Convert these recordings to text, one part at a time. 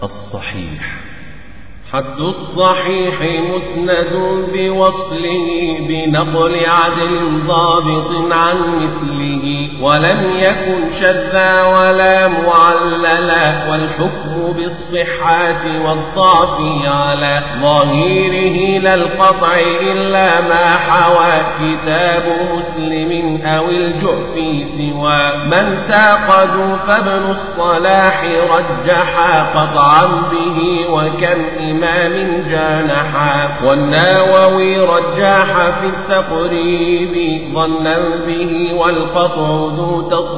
الصحيح حد الصحيح مسند بوصله بنقل عدل ضابط عن مثله ولم يكن شذا ولا معللا والحكم بالصحة والضعف على ظاهره لا القطع إلا ما حوى كتاب مسلم أو الجعف سوى من تعقدوا فابن الصلاح رجحا قطعا به وكم إمام إمام جانحا والناوي رجاح في التقريب ظنا به والقطع ذو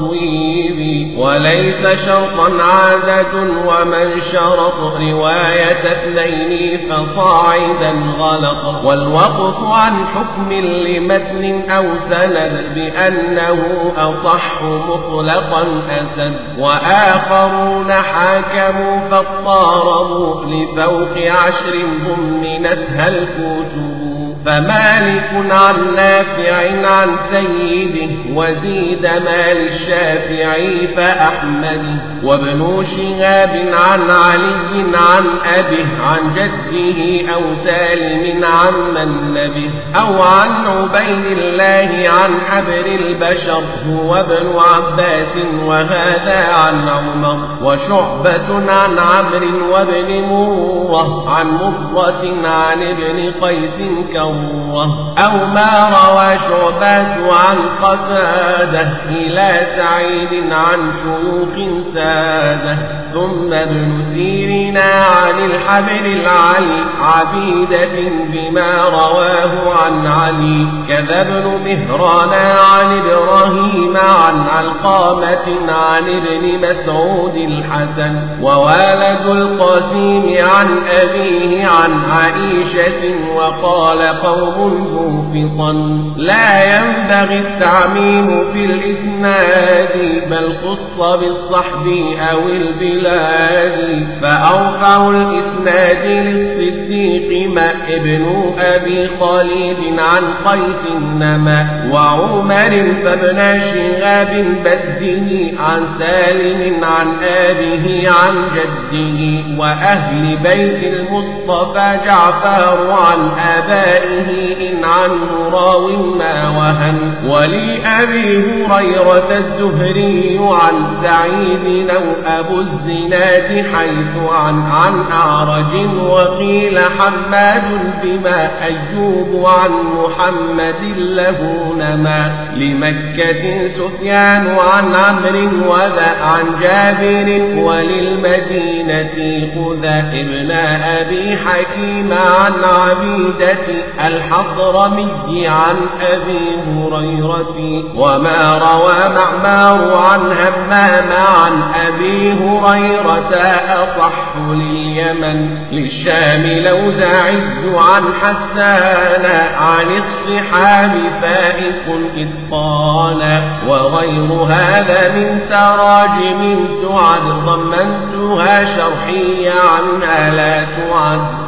تصويب وليس شرطا عادة ومن شرط رواية اثنين فصاعدا غلط والوقف عن حكم لمتن أو سند بأنه أصح مطلقا أسد وآخرون حاكموا فاضطاربوا لفوق عشر ضمنتها الكتب فمالك عن نافع عن سيده وزيد مال الشافعي فأحمد وابن شهاب عن علي عن أبيه عن جده أو سالم عن من نبه أو عن عبيد الله عن حبر البشر هو ابن عباس وهذا عن عمر وشعبة عن عمرو وابن مرة عن مرة عن ابن قيس كرة أو ما روى شعبات عن قتادة إلى سعيد عن شيوخ سادة ثم ابن سيرنا عن الحبر العلي عبيدة بما رواه عن علي كذا ابن مهران عن إبراهيم عن علقامة عن ابن مسعود الحسن ووالد القاسم عن أبيه عن عائشة وقال قوم موفقا لا ينبغي التعميم في الإسناد بل خص بالصحب أو البلاد فأرفع الإسناد للصديق ما ابن أبي خالد عن قيس نما وعمر فابن شهاب بده عن سالم عن آبه عن جده وأهل بيت المصطفى جعفر عن آبائه إن عنه راو ما وهن ولأبي هريرة الزهري عن سعيد أو أبو الزناد حيث عن عن أعرج وقيل حماد بما أيوب عن محمد له نما لمكة سفيان عن عمرو وذا عن جابر وللمدينة خذا ابن أبي حكيم عن عبيدة الحضرمي عن أبي هريرة وما روى معمار عن همام عن أبي هريرة أصح لليمن للشام لوزاعي عن حسان عن الصحاب فائق إتقانا وغير هذا من تراجم تعد ضمنتها شرحية عنها لا تعد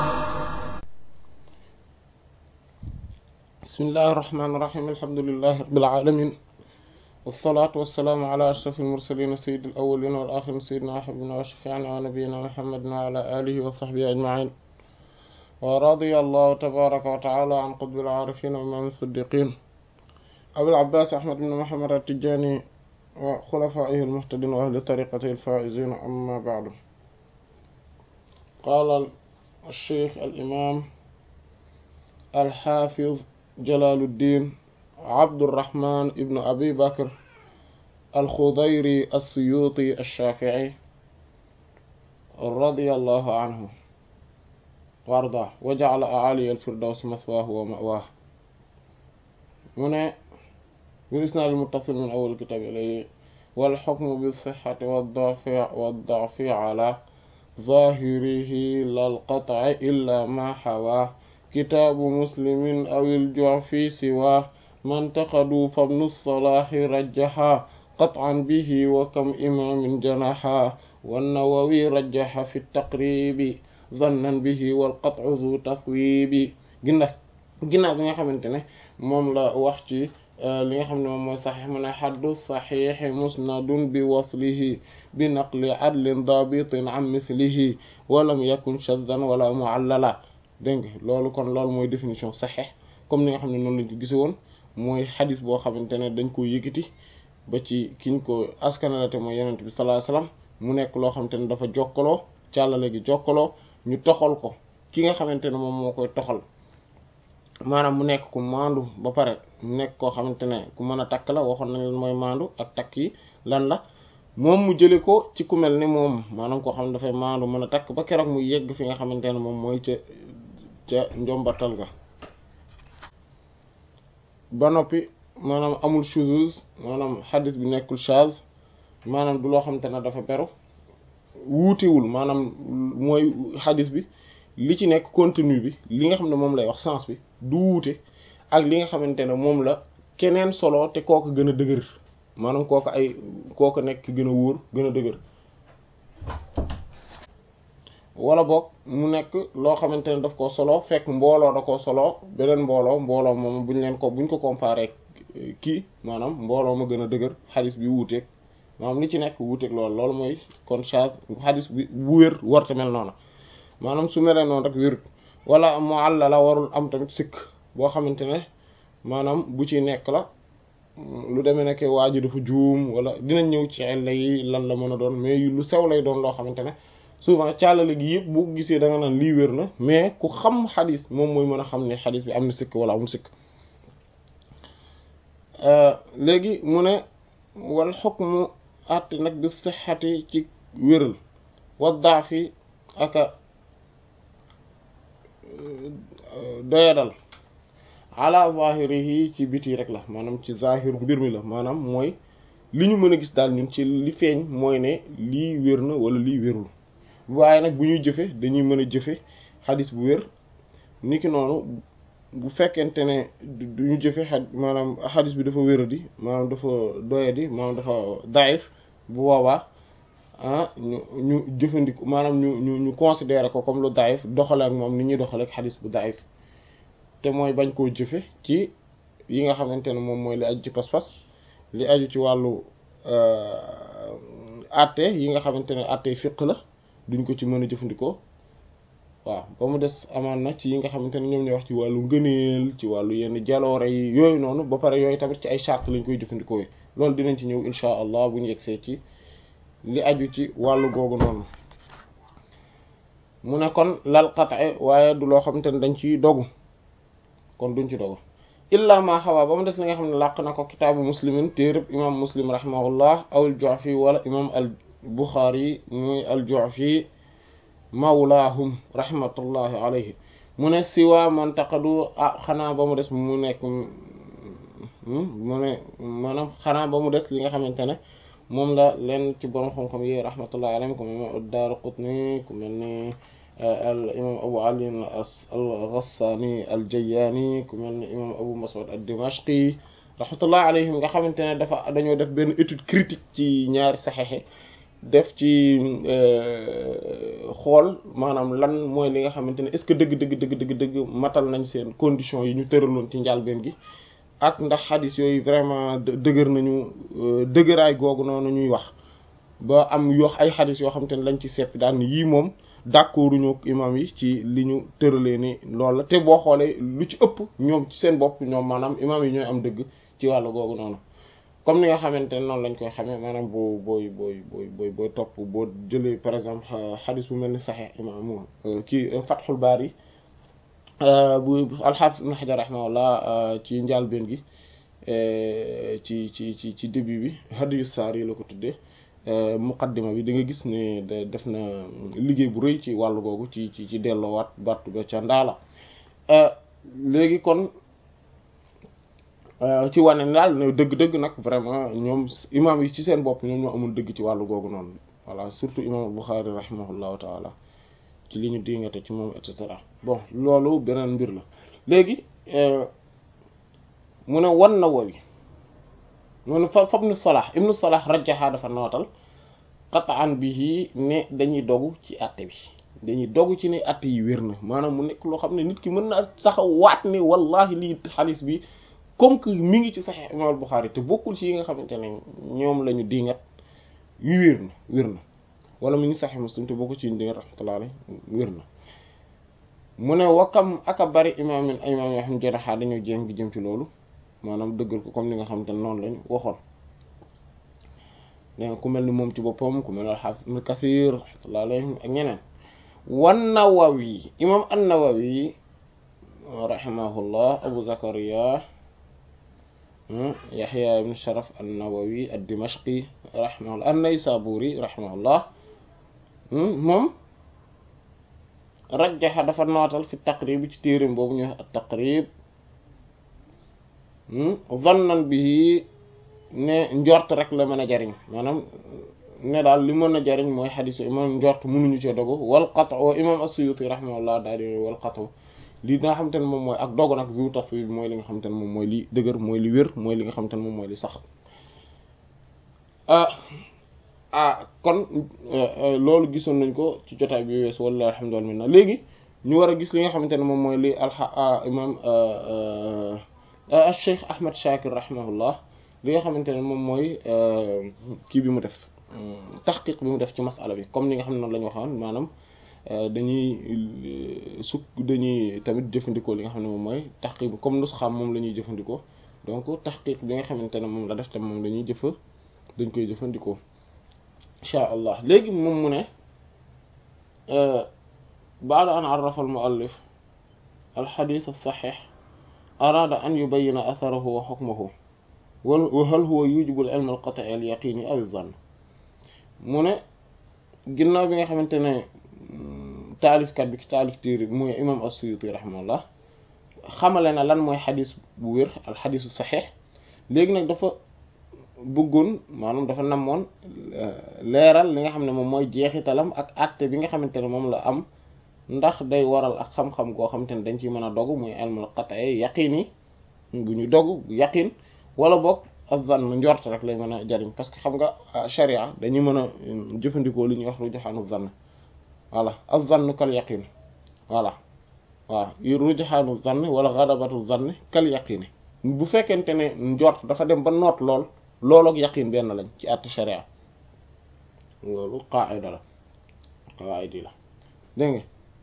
بسم الله الرحمن الرحيم الحمد لله رب العالمين والصلاة والسلام على أشرف المرسلين سيد الأولين والآخرين سيدنا وحبنا وشفيعنا ونبينا محمد وعلى آله وصحبه أجمعين ورضي الله تبارك وتعالى عن قطب العارفين وإمام الصديقين أبي العباس أحمد بن محمد التجاني وخلفائه المهتدين وأهل طريقته الفائزين أما بعد قال الشيخ الإمام الحافظ جلال الدين عبد الرحمن ابن أبي بكر الخضيري السيوطي الشافعي رضي الله عنه وارضاه وجعل أعالي الفردوس مثواه ومأواه من بالإسناد المتصل من أول الكتاب إليه والحكم بالصحة والضعف والضعف على ظاهره لا القطع إلا ما حواه كتاب مسلم أو الجعفي سواه ما انتقدوا فابن الصلاح رجحا قطعا به وكم إمام جنحا والنووي رجح في التقريب ظنا به والقطع ذو تصويب ginnaaw ginnaaw bi nga xamante ne moom la wax ci li nga xam ne moom mooy saxiix mu ne xaddu saxiixi musnadun bi waslihi bi naqli adlin dabitin an mislihi walam yakun shaddan wala muallala dégg nga loolu kon loolu mooy définition saxiix comme ni nga xam ne noonu lañ ko gise woon mooy xadis boo xamante ne dañ ko yëkkati ba ci kiñ ko askanalate mooy yonent bi sallallahu alayhi wasallam mu nekk loo xamante ne dafa jokkaloo càllale gi jokkaloo ñu toxal ko ki nga xamante ne moom moo koy toxal maanaam mu nekk ku maandu ba pare mu nekk koo xamante ne ku mën a takk la waxoon nañ leen mooy maandu ak takk yi lan la moom mu jële ko ci ku mel ni moom maanaam koo xam ne dafay maandu mën a takk ba keroog mu yegg fi nga xamante ne moom mooy ca ca njombatal ga ba noppi maanaam amul shuzuz maanaam xadis bi nekkul shaz maanaam du loo xamante ne dafa beru wuutewul maanaam mooy xadis bi li ci nekk contenu bi li nga xam ne moom lay wax sens bi du wuute ak li nga xamante ne moom la keneen solo te kooku gën a dëgër maanaam kooku ay kooku nekk gën a wóor gën a dëgër wala boog mu nekk loo xamante ne daf ko solo fekk mbooloo da ko solo beneen mbooloo mbooloo moom buñ leen ko buñ ko comparé kii maanaam mbooloo ma gën a dëgër xadis bi wuuteeg maanaam li ci nekk wuuteeg loolu loolu mooy kon chage xadis bi bu wér warta mel noonu maanaam su melee noonu rek wérut wala mualla la warul am tamit sikk boo xamante ne maanaam bu ci nekk la lu demee nekk waa ji dafa juum wala dinañ ñëw ci ella yi lan la mën a doon mais lu sew lay doon loo xamante ne souvent càllale gi yëpp boo gisee da nga naan lii wér na mais ku xam xadis moom mooy mën a xam ne xadis bi am na sikk wala amul sikk léegi mu ne wal xukmu àtte nag bi sixati ci wéral wa daafi aka doyadal ala zahirihi ci biti rek la maanaam ci zahir mbir mi la maanaam mooy li ñu mën a gis daal ñun ci li feeñ mooy ne lii wér na wala lii wérul waaye nag bu ñuy jëfe dañuy mën a jëfe xadis bu wér niki noonu bu fekkente ne duñu jëfe xa maanaam xadis bi dafa wéradi maanaam dafa doyadi maanaam dafa daif bu boobaa ah ñu ñu jëfandiku maanaam ñu ñu ñu considérer ko comme lu daif doxale ak moom ni ñuy doxale ak xadis bu daif te mooy bañ koo jëfe ci yi nga xamante ne moom mooy li aju ci pas-pas li aju ci wàllu atte yi nga xamante ne atte fiq la duñ ko ci mën a jëfandikoo waaw ba mu des amaan na ci yi nga xamante ne ñoom ñooy wax ci wàllu ngëneel ci wàllu yenn jaloore yi yooyu noonu ba pare yooyu tamit ci ay charte lañ koy jëfandikoo yi loolu dinañ ci ñëw insha allah bu ñu yegsee ci li aju ci wàllu googu noonu mu ne kon lal qat'i waaye du loo xamante ne dañ ciy dogu kon duñ ci dogu illa ma xawaa ba mu des li nga xam ne làq na ko kitaabu muslimin téereb imam muslim rahimahullah aw al ju'fi wala imam al buxaari muy al ju'fi mawlaahum rahmatullahi alayhi mu ne siwa man taqadu ah xanaa ba mu des mu nekk mu ne maanaam xanaa ba mu des li nga xamante ne moom la leen ci borom xam-xam yi rahmatullahi alayhim ku mel ne ad-Daaraqutni ku mel ne al imam Abu Ali al-Ghassani al-Jayyani ku mel ne imam Abu Mas'ud ad-Dimashqi rahmatullahi alayhim nga xamante ne dafa dañoo def benn étude critique ci ñaari saxexe def ci xool maanaam lan mooy li nga xamante ne est-ce que dëgg dëgg dëgg dëgg dëgg matal nañ seen conditions yi ñu tëraloon ci njàlbeen gi ak ndax xadis yooyu vraiment dëgër nañu dëgëraay googu noonu ñuy wax ba am yoo ay xadis yoo xamante ne lañ ci seppi daan yii moom d'accorduñu ak imam yi ci li ñu tëralee ni loolu la te boo xoolee lu ci ëpp ñoom ci seen bopp ñoom maanaam imam yi ñooy am dëgg ci wàllu googu noonu comme ni nga xamante ne noonu lañ koy xamee maanaam boo booy booy booy booy booy topp boo jëlee par exemple xadis bu mel ni Sahih imam ci Fathul Bari bu alxaafis ibn Hajar rahimahullah ci njàlbéen gi ci ci ci ci début bi hadiyu saar yi la ko tuddee muqaddima bi da nga gis ne def na liggéey bu rëy ci wàllu googu ci ci ci delloowaat battu ba ca ndaala léegi kon ci wane ne daal ne dëgg-dëgg nag vraiment ñoom imam yi ci seen bopp ñoom ñoo amul dëgg ci wàllu googu noonu voilà surtout imam Bukhari rahimahullahu taala ci li ñu dingate ci moom et cetera bon loolu beneen mbir la léegi mu ne wan na wowi mu ne fa fa ibnu Salah ibnu Salah rajjaha dafa nootal qat'an bihi ne dañuy dogu ci àtte bi dañuy dogu ci ne àtte yi wér na maanaam mu nekk loo xam ne nit ki mën na sax waat ne wallahi lii xaalis bi comme que mi ngi ci Sahih imam al-Bukhari te bokkul ci yi nga xamante ne ñoom la ñu dingat yu wér na wér na wala mi ngi Sahih Muslim te bokkul ci ñu dingat rahmatullahi alayhi wér na mu ne wakam aka bari imam min ay imam yoo xam ne jaraxaa dañoo jéem gi jëm ci loolu maanaam dëggal ko comme li nga xamante ne noonu lañu waxoon dégg nga ku mel ni moom ci boppam ku mel ni al-Hafiz Ibn Kathir rahmatullahi alayhi ak ñeneen wan Nawawi imam an-Nawawi rahimahullah Abu Zakaria Yahya ibn Sharaf an-Nawawi ad-Dimashqi rahimahullah an-Naysaburi rahimahullah moom rajjaxa dafa nootal fi taqrib ci téerim boobu ñu wax at-Taqrib zannan bi ne njort rek la mën a jariñ maanaam ne daal li mën a jariñ mooy xadiis imam njort mënuñu ci dogu wal qat' wa imam as-Suyuti rahimahullah daal di wal qat' li nga xamante ne moom mooy ak dogu nag zu taswib mooy li nga xamante ne moom mooy li dëgër mooy li wér mooy li nga xamante ne moom mooy li sax ah kon loolu gisoon nañ ko ci jotaay bi weesu wallahi alhamdulillah minna léegi ñu war a gis li nga xamante ne moom mooy li alxa imam Cheikh Ahmad Shakir rahimahullah li nga xamante ne moom mooy kii bi mu def taxqiq bi mu def ci masala bi comme ni nga xam ne noonu la ñu waxoon maanaam dañuy sukk dañuy tamit jëfandikoo li nga xam ne moom mooy taxqiq bi comme nusxaam moom la ñuy jëfandikoo donc taxqiq bi nga xamante ne moom la def tam moom dañuy jëfa dañ koy jëfandikoo insha allah léegi moom mu ne baada an arrafa al muallif al xadis as-saxiix araada an yubayyina atharahu wa xukmahu wa hal huwa yujibu al ilm al qat'i al yaqini aw az-zann mu ne ginnaaw bi nga xamante ne taalifkat bi ki taalif téere bi mooy imam as-Suyuti rahimahullah xamale na lan mooy xadis bu wér al xadisu saxiix léegi nag dafa bëggoon maanaam dafa namoon leeral li nga xam ne moom mooy jeexitalam ak àtte bi nga xamante ne moom la am ndax day waral ak xam-xam goo xamante ne dañ ciy mën a dogu muy ilmul qat'i yaqin yi bu ñu dogu yaqin wala boog az-zann njort rek lay mën a jariñ parce que xam nga sharia dañuy mën a jëfandikoo li ñuy wax rujuhaanu zann voilà az-zann kal yaqin voilà waaw rujuhaanu zann wala ghadabatu zann kal yaqin bu fekkente ne njort dafa dem ba noot lool loolu ak yaqin benn lañ ci àtte sharia loolu qaida la qaidi la dégg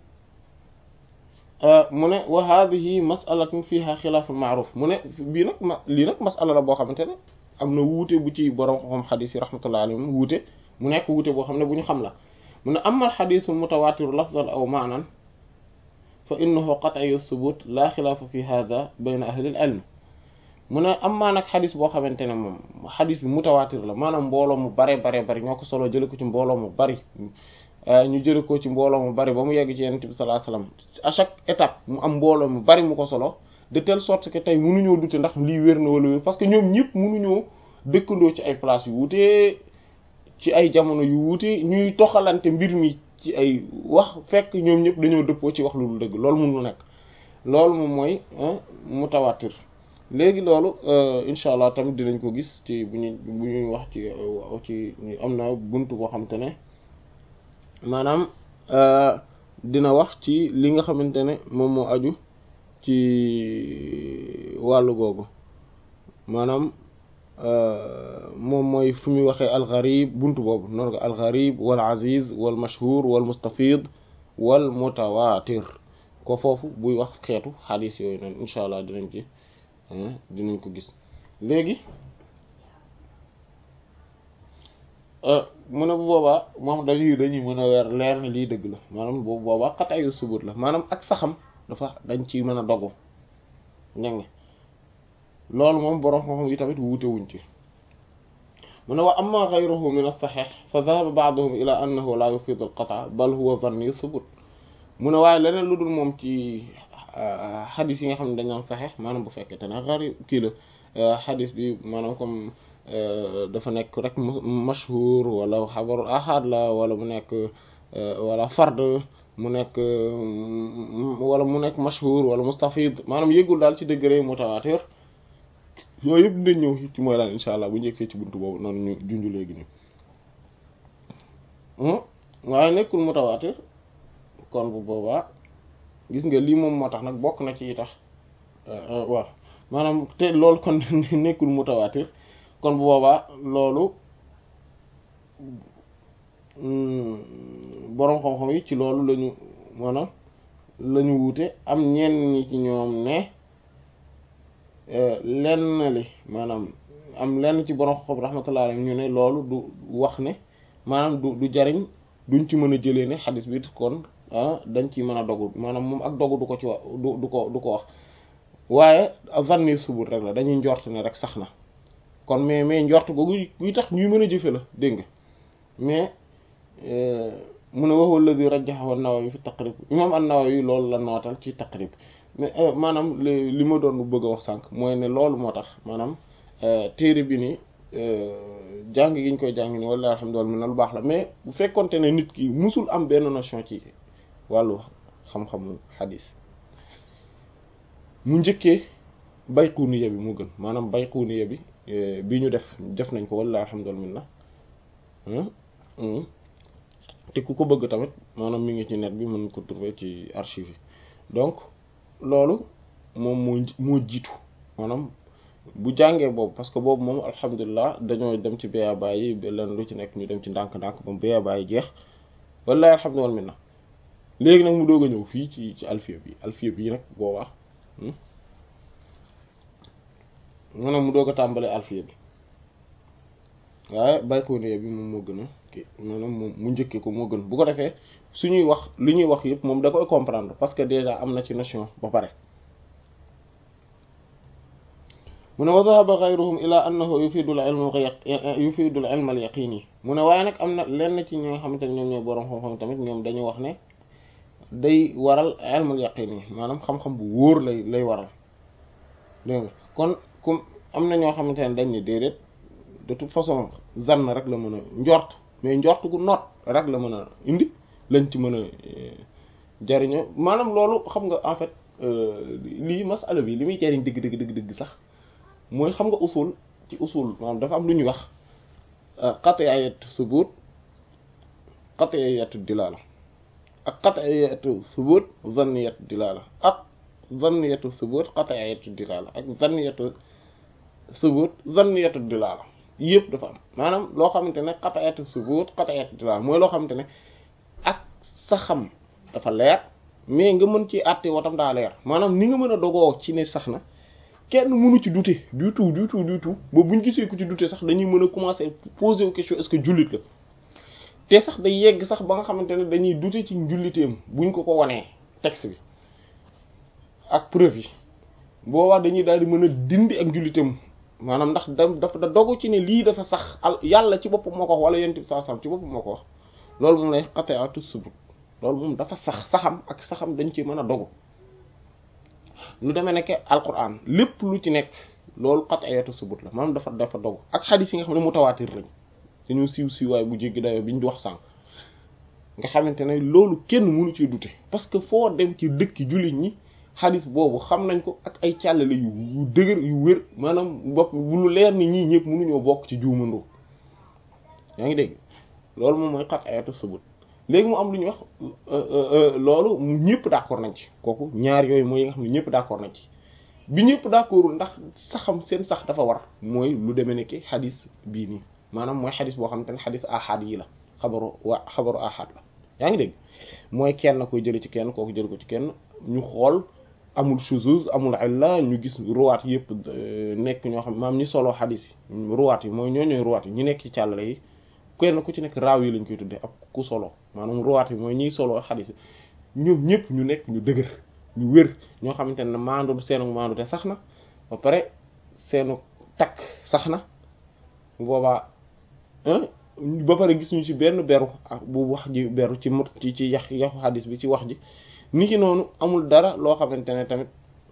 nga mu ne wa hadhihi mas'alatun fiha xilaaful ma'ruf mu ne bii nag ma lii nag mas'ala la boo xamante ne am na wuute bu ci borom xam xadis yi rahmatullahi alayhim wuute mu nekk wuute boo xam ne bu ñu xam la mu ne amma al-xadiisul mutawaatiru lafzan aw ma'nan fa innahu qat'iyyu thubut la xilaafa fi hadha bayna ahli al-ilm mu ne amma nag xadis boo xamante ne moom xadis bi mutawaatir la maanaam mbooloo mu bare bare bari ñoo ko solo jële ko ci mbooloo mu bari ñu jële ko ci mbooloo mu bari ba mu yegg ci yonent bi sallallahu alayhi wasallam à chaque étape mu am mbooloo mu bari mu ko solo de telle sorte que tey mënuñoo dute ndax lii wér na wala wér parce que ñoom ñëpp mënuñoo dëkkandoo ci ay place yu wuute ci ay jamono yu wuute ñuy toxalante mbir mi ci ay wax fekk ñoom ñëpp dañoo dëppoo ci wax lu dul dëgg loolu mënul nekk loolu moom mooy mutawaatir léegi loolu incha allah tamit dinañ ko gis ci bu ñu bu ñuy wax ci ci am na buntu boo xamante ne maanaam dina wax ci li nga xamante ne moom moo aju ci wàllu googu maanaam moom mooy fu muy waxee algarib buntu boobu noonu ko algarib wal aziz wal mashhur wal mustafid wal mutawatir ko foofu buy wax xeetu xadis yooyu noonu incha allah dinañ ci dinañ ko gis léegi mu ne bu boobaa moom dañuy dañuy mën a weer leer ne lii dëgg la maanaam boobu boobaa xataayu subut la maanaam ak saxam dafa dañ ci mën a dogu dégg nga loolu moom borom xam-xam yi tamit wuute wuñ ci mu ne wa amma ghayruhu min as-sahih fa dhahaba ba'duhum ila annahu la yufidu al-qata' bal huwa dhanni subut mu ne waaye leneen lu dul moom ci xadis yi nga xam ne dañ naan saxeex maanaam bu fekkente ne xari kii la xadis bi maanaam comme dafa nekk rek mashhur wala xabaru ahad la wala mu nekk wala fard mu nekk wala mu nekk mashhur wala mustafid maanaam yëgul daal ci degré mutawatir yooyu yëpp dinañ ñëw ci mooy daal insha allah bu njëkkee ci buntu boobu noonu ñu junj léegi nii waaye nekkul mutawatir kon bu boobaa gis nga lii moom moo tax nag bokk na ci tax waaw maanaam te loolu kon nekkul mutawaatir kon bu boobaa loolu boroom xam-xam yi ci loolu lañu maanaam lañu wuute am ñenn ñi ci ñoom ne lenn li maanaam am lenn ci boroom xam rahmatullah alayhi ñu ne loolu du wax ne maanaam du du jariñ duñ ci mën a jëlee ne xadis bi kon dañ ci mën a dogu maanaam moom ak dogu du ko ci wax du du ko du ko wax waaye vanni subut rek la dañuy njort ne rek sax na kon mais mais njort googu guy tax ñuy mën a jëfe la dégg nga mais mu ne waxul la bi rajjaxahu an-Nawawi fi taqrib imam an-Nawawi loolu la nootal ci taqrib mais maanaam li ma doon bëgg a wax sànq mooy ne loolu moo tax maanaam téere bi ni jàng gi ñu koy jàng ni wala alhamdulilah mi na lu baax la mais bu fekkonte ne nit ki musul am benn notion ci wàllu xam-xamu xadis mu njëkkee bayquniya bi mu gën maanaam bayquniya bi bi ñu def def nañ ko wala alhamdulilah te ku ko bëgg tamit maanaam mi ngi ci net bi mën ko trouver ci archive yi donc loolu moom moo moo jiitu maanaam bu jàngee boobu parce que boobu moom alhamdulilah dañoo dem ci béyabaay yi leen lu ci nekk ñu dem ci ndànk-ndànk ba béyabaay yi jeex wallahi alhamdulilah minna léegi nag mu doog a ñëw fii ci ci alfiya bi alfiya bi nag boobaa maanaam mu doog a tàmbalee alfiya bi waaye baykooniya bi moom moo gën a kii maanaam moom mu njëkkee ko moo gën bu ko defee suñuy wax li ñuy wax yëpp moom da koy comprendre parce que déjà am na ci notion ba pare mu ne wa dhahaba ghayruhum ila annahu yufidu al-ilm yufidu al-ilm al-yaqini mu ne waaye nag am na lenn ci ñi nga xamante ne ñoom ñooy boroom xam-xam tamit ñoom dañu wax ne day waral ilm al-yaqini maanaam xam-xam bu wóor lay lay waral dégg nga kon comme am na ñoo xamante ne dañ ne déedéet de toute façon zann rek la mën a njort mais njort gu noot rek la mën a indi lañ ci mën a jariñoo maanaam loolu xam nga en fait lii masala bi li muy jariñ dëgg dëgg dëgg dëgg sax mooy xam nga usul ci usul maanaam dafa am lu ñuy wax qat'iyat subut qat'iyat dilala ak qat'iyat subut zanniyat dilala ak zanniyat subut qat'iyat dilala ak zanniyat subut zanniyat dilala yëpp dafa am maanaam loo xamante ne qat'iyat subut qat'iyat dilala mooy loo xamante ne ak sa xam dafa leer mais nga mën ci àtte watam daa leer maanaam ni nga mën a dogoo ci ne sax na kenn mënu ci douter du tout du tout du tout ba buñ gisee ku ci douter sax dañuy mën a commencer poser question est-ce que jullit la te sax day yegg sax ba nga xamante ne dañuy douter ci njulliteem buñ ko ko wanee texte bi ak preuve yi boobaa dañuy daal di mën a dindi ak njulliteem maanaam ndax da dafa da dogu ci ne lii dafa sax al yàlla ci boppam moo ko wax wala yent bi sallallahu alayhi wasallam ci boppam moo ko wax loolu moom lay qat'iyatu subut loolu moom dafa sax saxam ak saxam dañ ci mën a dogu lu demee nekk alquran lépp lu ci nekk loolu qat'iyatu subut la maanaam dafa dafa dogu ak xadis yi nga xam ne mutawaatir lañ dañu siiw siiwaay bu jéggi dayoo bi ñu wax sànq nga xamante ne loolu kenn mënu ci dute parce que foo dem ci dëkki jullit ñi xadis boobu xam nañ ko ak ay càllale yu dëgër yu wér maanaam bopp bu lu leer ni ñii ñëpp mënuñoo bokk ci juumandoo yaa ngi dégg loolu moom mooy qat'iyatu subut léegi mu am lu ñuy wax loolu ñëpp d'accord nañ ci kooku ñaar yooyu mooy yi nga xam ne ñëpp d'accord nañ ci bi ñëpp d'accordul ndax saxam seen sax dafa war mooy lu demee ne ki xadis bii nii maanaam mooy xadis boo xamante ne xadis ahad yi la xabaru waa xabaru ahad la yaa ngi dégg mooy kenn koy jële ci kenn kooku jële ko ci kenn ñu xool amul shuzuz amul illa ñu gis ruwaat yëpp nekk ñoo xam maam ñi solo xadis yi ruwaat yi mooy ñoo ñooy ruwaat yi ñu nekk ci càllale yi kenn ku ci nekk raaw yi lañ koy tuddee ak ku solo maanaam ruwaat yi mooy ñiy solo xadis yi ñoom ñëpp ñu nekk ñu dëgër ñu wér ñoo xamante ne maandu seenu maandu te sax na ba pare seenu takk sax na boobaa ba pare gis ñu ci benn beru ak bu wax ji beru ci mut ci ci yax yaxu xadis bi ci wax ji ni ki noonu amul dara loo xamante ne tamit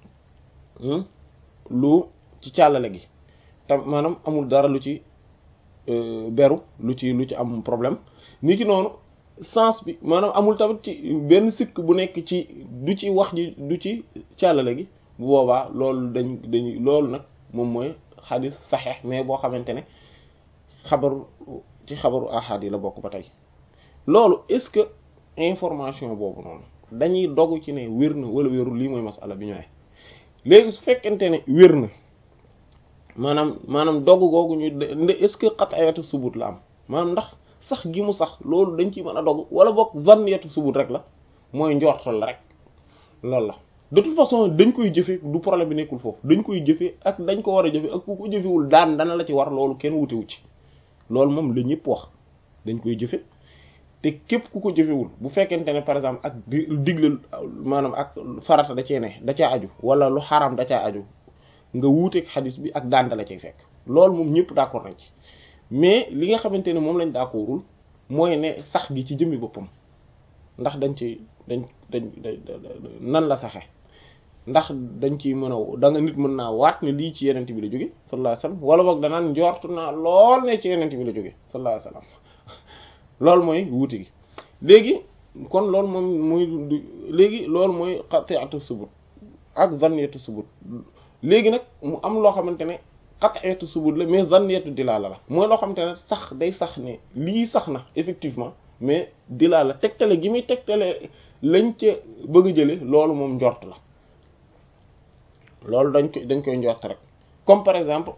lu ci càllale gi tam maanaam amul dara lu ci beru lu ci lu ci am problème ni ki noonu sens bi maanaam amul tamit ci benn sikk bu nekk ci du ci wax ji du ci càllale gi bu boobaa loolu dañ dañuy loolu nag moom mooy xadis saxeex mais boo xamante ne xabaru ci xabaru ahad yi la bokk ba tey loolu est-ce que information boobu noonu dañuy dogu ci ne wér na wala wérul lii mooy masala bi ñu ne léegi su fekkente ne wér na maanaam maanaam dogg googu ñu est-ce que qat'iyatu subut la am maanaam ndax sax gi mu sax loolu dañ ciy mën a dogg wala boog zanniyatu subut rek la mooy njortal la rek loolu la de toute façon dañ koy jëfe du problème bi nekkul foofu dañ koy jëfe ak dañ ko war a jëfe ak ku ko jëfewul daan dana la ci war loolu kenn wutewu ci loolu moom la ñëpp wax dañ koy jëfe te képp ku ko jëfewul bu fekkente ne par exemple ak di digle maanaam ak farata da cee ne da caa aju wala lu xaram da caa aju nga wuuteeg xadis bi ak daan la cay fekk loolu moom ñëpp d'accord nañ ci mais li nga xamante ne moom lañ d'accordul mooy ne sax gi ci jëmmi boppam ndax dañ ci dañ dañ nan la saxe ndax dañ ci mën a da nga nit mën naa waat ne lii ci yenent bi la jóge sallallahu alayhi wasallam wala boog danaan njort naa lool ne ci yenent bi la jóge sallallahu alayhi wasallam loolu mooy wuute gi léegi kon loolu moom muy léegi loolu mooy qat'iyatu subut ak zanniyatu subut léegi nag mu am loo xamante ne qat'iyatu subut la mais zanniyatu dilaala la mooy loo xamante ne sax day sax ne lii sax na effectivement mais dilaala tegtale gi muy tegtale lañ ca bëgg a jële loolu moom njort la loolu dañ koy dañ koy njort rek comme par exemple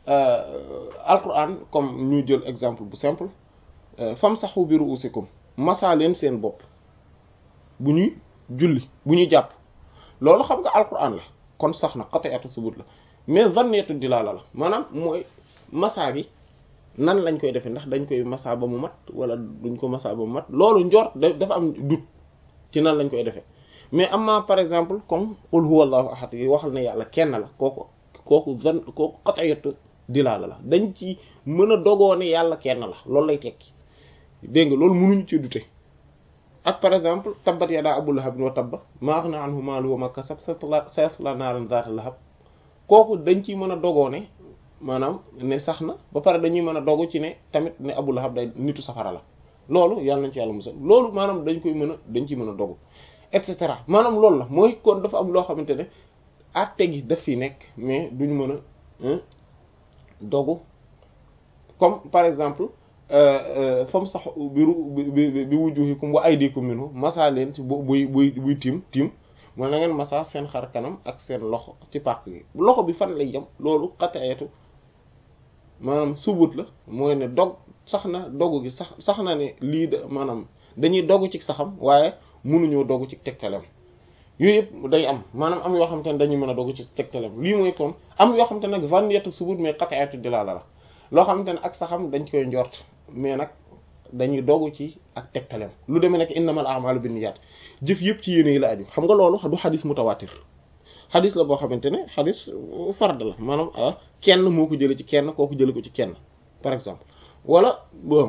alquran comme ñu jël exemple bu simple famsahu bi ru'usikum masaa leen seen bopp bu ñuy julli bu ñuy jàpp loolu xam nga alquran la kon sax na qat'iyatu subut la mais zanniyatu dilaala la maanaam mooy masaa bi nan lañ koy defee ndax dañ koy masaa ba mu mat wala duñ ko masaa ba mu mat loolu njort dafa am dut ci nan lañ koy defee mais amma par exemple comme qul huwallahu ahad yi waxal ne yàlla kenn la kooku kooku zan kooku qat'iyatu dilaala la dañ ci mën a dogoo ne yàlla kenn la loolu lay tekki dégg nga loolu mënuñu ci dute ak par exemple tabbat yadaa abu lahabin wa tabba maa aghnaa anhu maaluhu wa maa kasab sayaslaa naaran zaata lahab kooku dañ ciy mën a dogoo ne maanaam ne sax na ba pare dañuy mën a dogu ci ne tamit ne abu lahab day nitu safara la loolu yàlla nañ ci yàlla musal loolu maanaam dañ koy mën a dañ ciy mën a dogu et cetera maanaam loolu la mooy kon dafa am loo xamante ne àtte gi daf fi nekk mais duñu mën a dogu comme par exemple fam sax biru bi bi wujuhikum wa aydikum minhu masa leen ci bu buy buy buy tiim tiim mooy na ngeen masa seen xar kanam ak seen loxo ci pàq gi loxo bi fan lay yem loolu qat'iyatu maanaam subut la mooy ne dog sax na dogu gi sax sax na ne lii da maanaam dañuy dogu ci saxam waaye mënuñoo dogu ci tegtalem yooyu yëpp day am maanaam am yoo xamante ne dañuy mën a dogu ci tegtalem lii mooy comme am yoo xamante ne nag zanniyatu subut mais qat'iyatu dilaala la loo xamante ne ak saxam dañ koy njort mais nag dañuy dogu ci ak tegtalem lu demee nekk innamal a'malu binniyat jëf yëpp ci yéene yi la aju xam nga loolu du xadis mutawatir xadis la boo xamante ne xadis fard la maanaam kenn moo ko jële ci kenn kooku jële ko ci kenn par exemple wala bon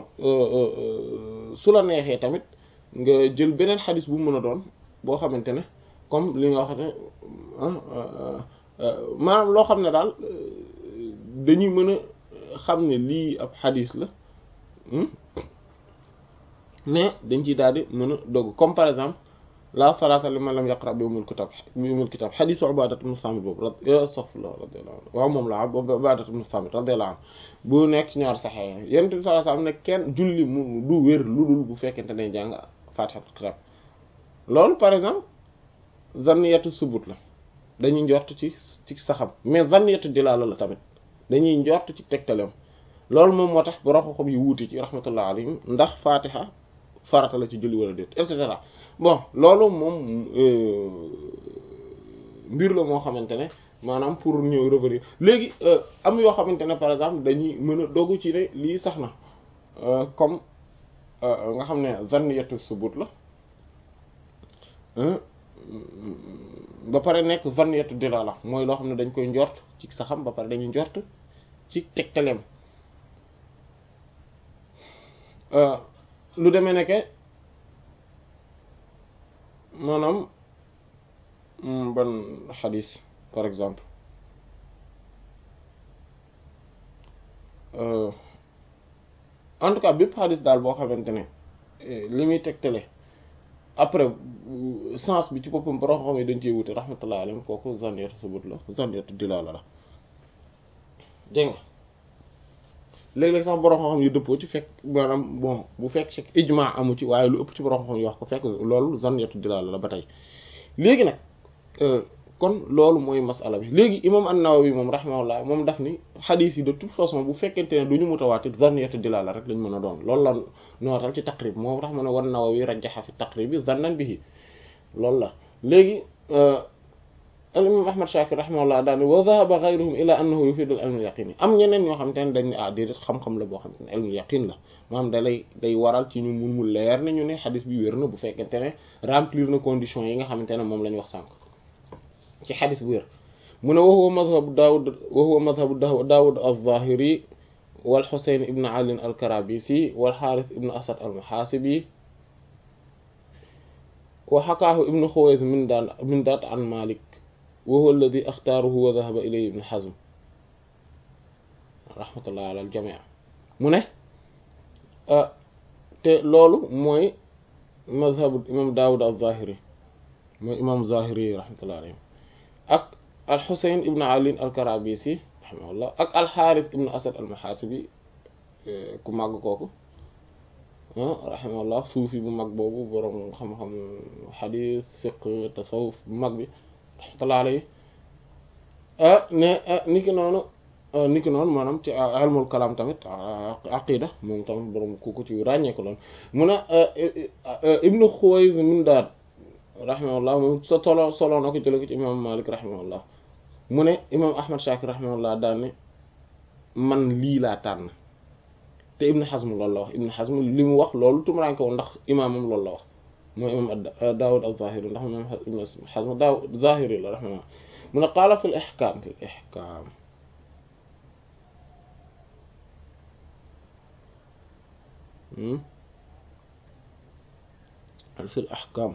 su la neexee tamit nga jël beneen xadis bu mu mën a doon boo xamante ne comme li nga wax ne maanaam loo xam ne daal dañuy mën a xam ne lii ab xadis la mais dañ ciy daal di mën a dogg comme par exemple la salata liman lam yaqra bi umul kitab bi umul kitab xadisu Ubadat ibn Samit boobu astaghfirullah radiyallahu anhu waaw moom la Ubadat ibn Samit radiyallahu anhu bu nekk ci ñaar saxee yonent bi sallallahu alayhi wasallam ne kenn julli mu du wér lu dul bu fekkente ne jàng fatihatul kitab loolu par exemple zanniyatu subut la dañuy njort ci ci saxam mais zanniyatu dilaala la tamit dañuy njort ci tegtaleem loolu moom moo tax borom xam yi wuute ci rahmatullah alayhim ndax fatiha farata la ci julli wala déet et cetera bon loolu moom mbir la moo xamante ne maanaam pour ñëw revenir léegi am yoo xamante ne par exemple dañuy mën a dogu ci ne lii sax na comme nga xam ne zanniyatu subut la ba pare nekk zanniyatu dilala mooy loo xam ne dañ koy njort ci saxam ba pare dañuy njort ci tegtaleem lu demee nekke maanaam ban xadis par exemple en tout cas bépp xadis daal boo xamante ne li muy tegtale après sens bi ci boppam borom xam ne dañ cee wute rahmatullah alayhi kooku zanniyatu subut la zanniyatu dilala la dégg nga léeg-léeg sax borom xam-xam yu dëppoo ci fekk maanaam bon bu fekk ci ijma amu ci waaye lu ëpp ci borom xam-xam yu wax ko fekk loolu zanniyatu dilaala la ba tey léegi nag kon loolu mooy masala bi léegi imam an-Nawawi moom rahimahullah moom daf ni xadiis yi de toute façon bu fekkente ne du ñu mutawaatir zanniyatu dilaala rek lañ mën a doon loolu la nootal ci taqrib moom tax mu ne wan Nawawi rajjaha fi taqrib bi zannan bihi loolu la léegi al imam Ahmad Shakir rahimahullah daal wa dhahaba ghayruhum ila annahu yufidu al ilm al yaqin am ñeneen ñoo xam te ne dañ ne ah déedéet xam-xam la boo xam te ne ilmul yaqin la maanaam da lay day waral ci ñu mun mu leer ne ñu ne xadis bi wér na bu fekkente ne remplir na conditions yi nga xamante ne moom la ñu wax sànq ci xadis bu wér mu ne wa huwa madhabu Daawud wa huwa madhabu Daawud az-Zahiri wal Husayn ibn Ali al-Karabisi wal Harith ibn Asad al-Muhasibi wa hakaahu ibn Khuways min daan min daat an Malik wa huwa alladhi ikhtaaruhu wa dhahaba ilayhi ibn Hazm rahmatullah ala al-jami' mu ne te loolu mooy madhabu imam Daawud az-Zahiri mooy imam Zahiri rahmatullah alayhi ak al-Husayn ibn Ali al-Karabisi rahimahullah ak al-Harith ibn Asad al-Muhasibi ku màgg kooku rahimahullah suufi bu mag boobu boroom xam-xam xadiis fiqh tasawuf bu mag bi rahmatullah alayhi ne niki noonu niki noonu maanaam ci ilmul kalaam tamit aqida moom tamit boroom ku ko ci ràññee ko loon mun a ibnu Xuways min daat rahimahullah moom sa tolo solo na ko jële ko ci imam Malik rahimahullah mu ne imam Ahmad Shakir rahimahullah daan ne man lii laa tànn te Ibn Hazm loolu la wax Ibn Hazm li mu wax loolu tumuraanke woon ndax imaamam loolu la wax mooy imam Daawud az-Zahiri ndax imam Ibn Hazm Daawud Zahiri la rahimahullah mu ne qaala fi l-ihkaam fi l-ihkaam fi l-ahkaam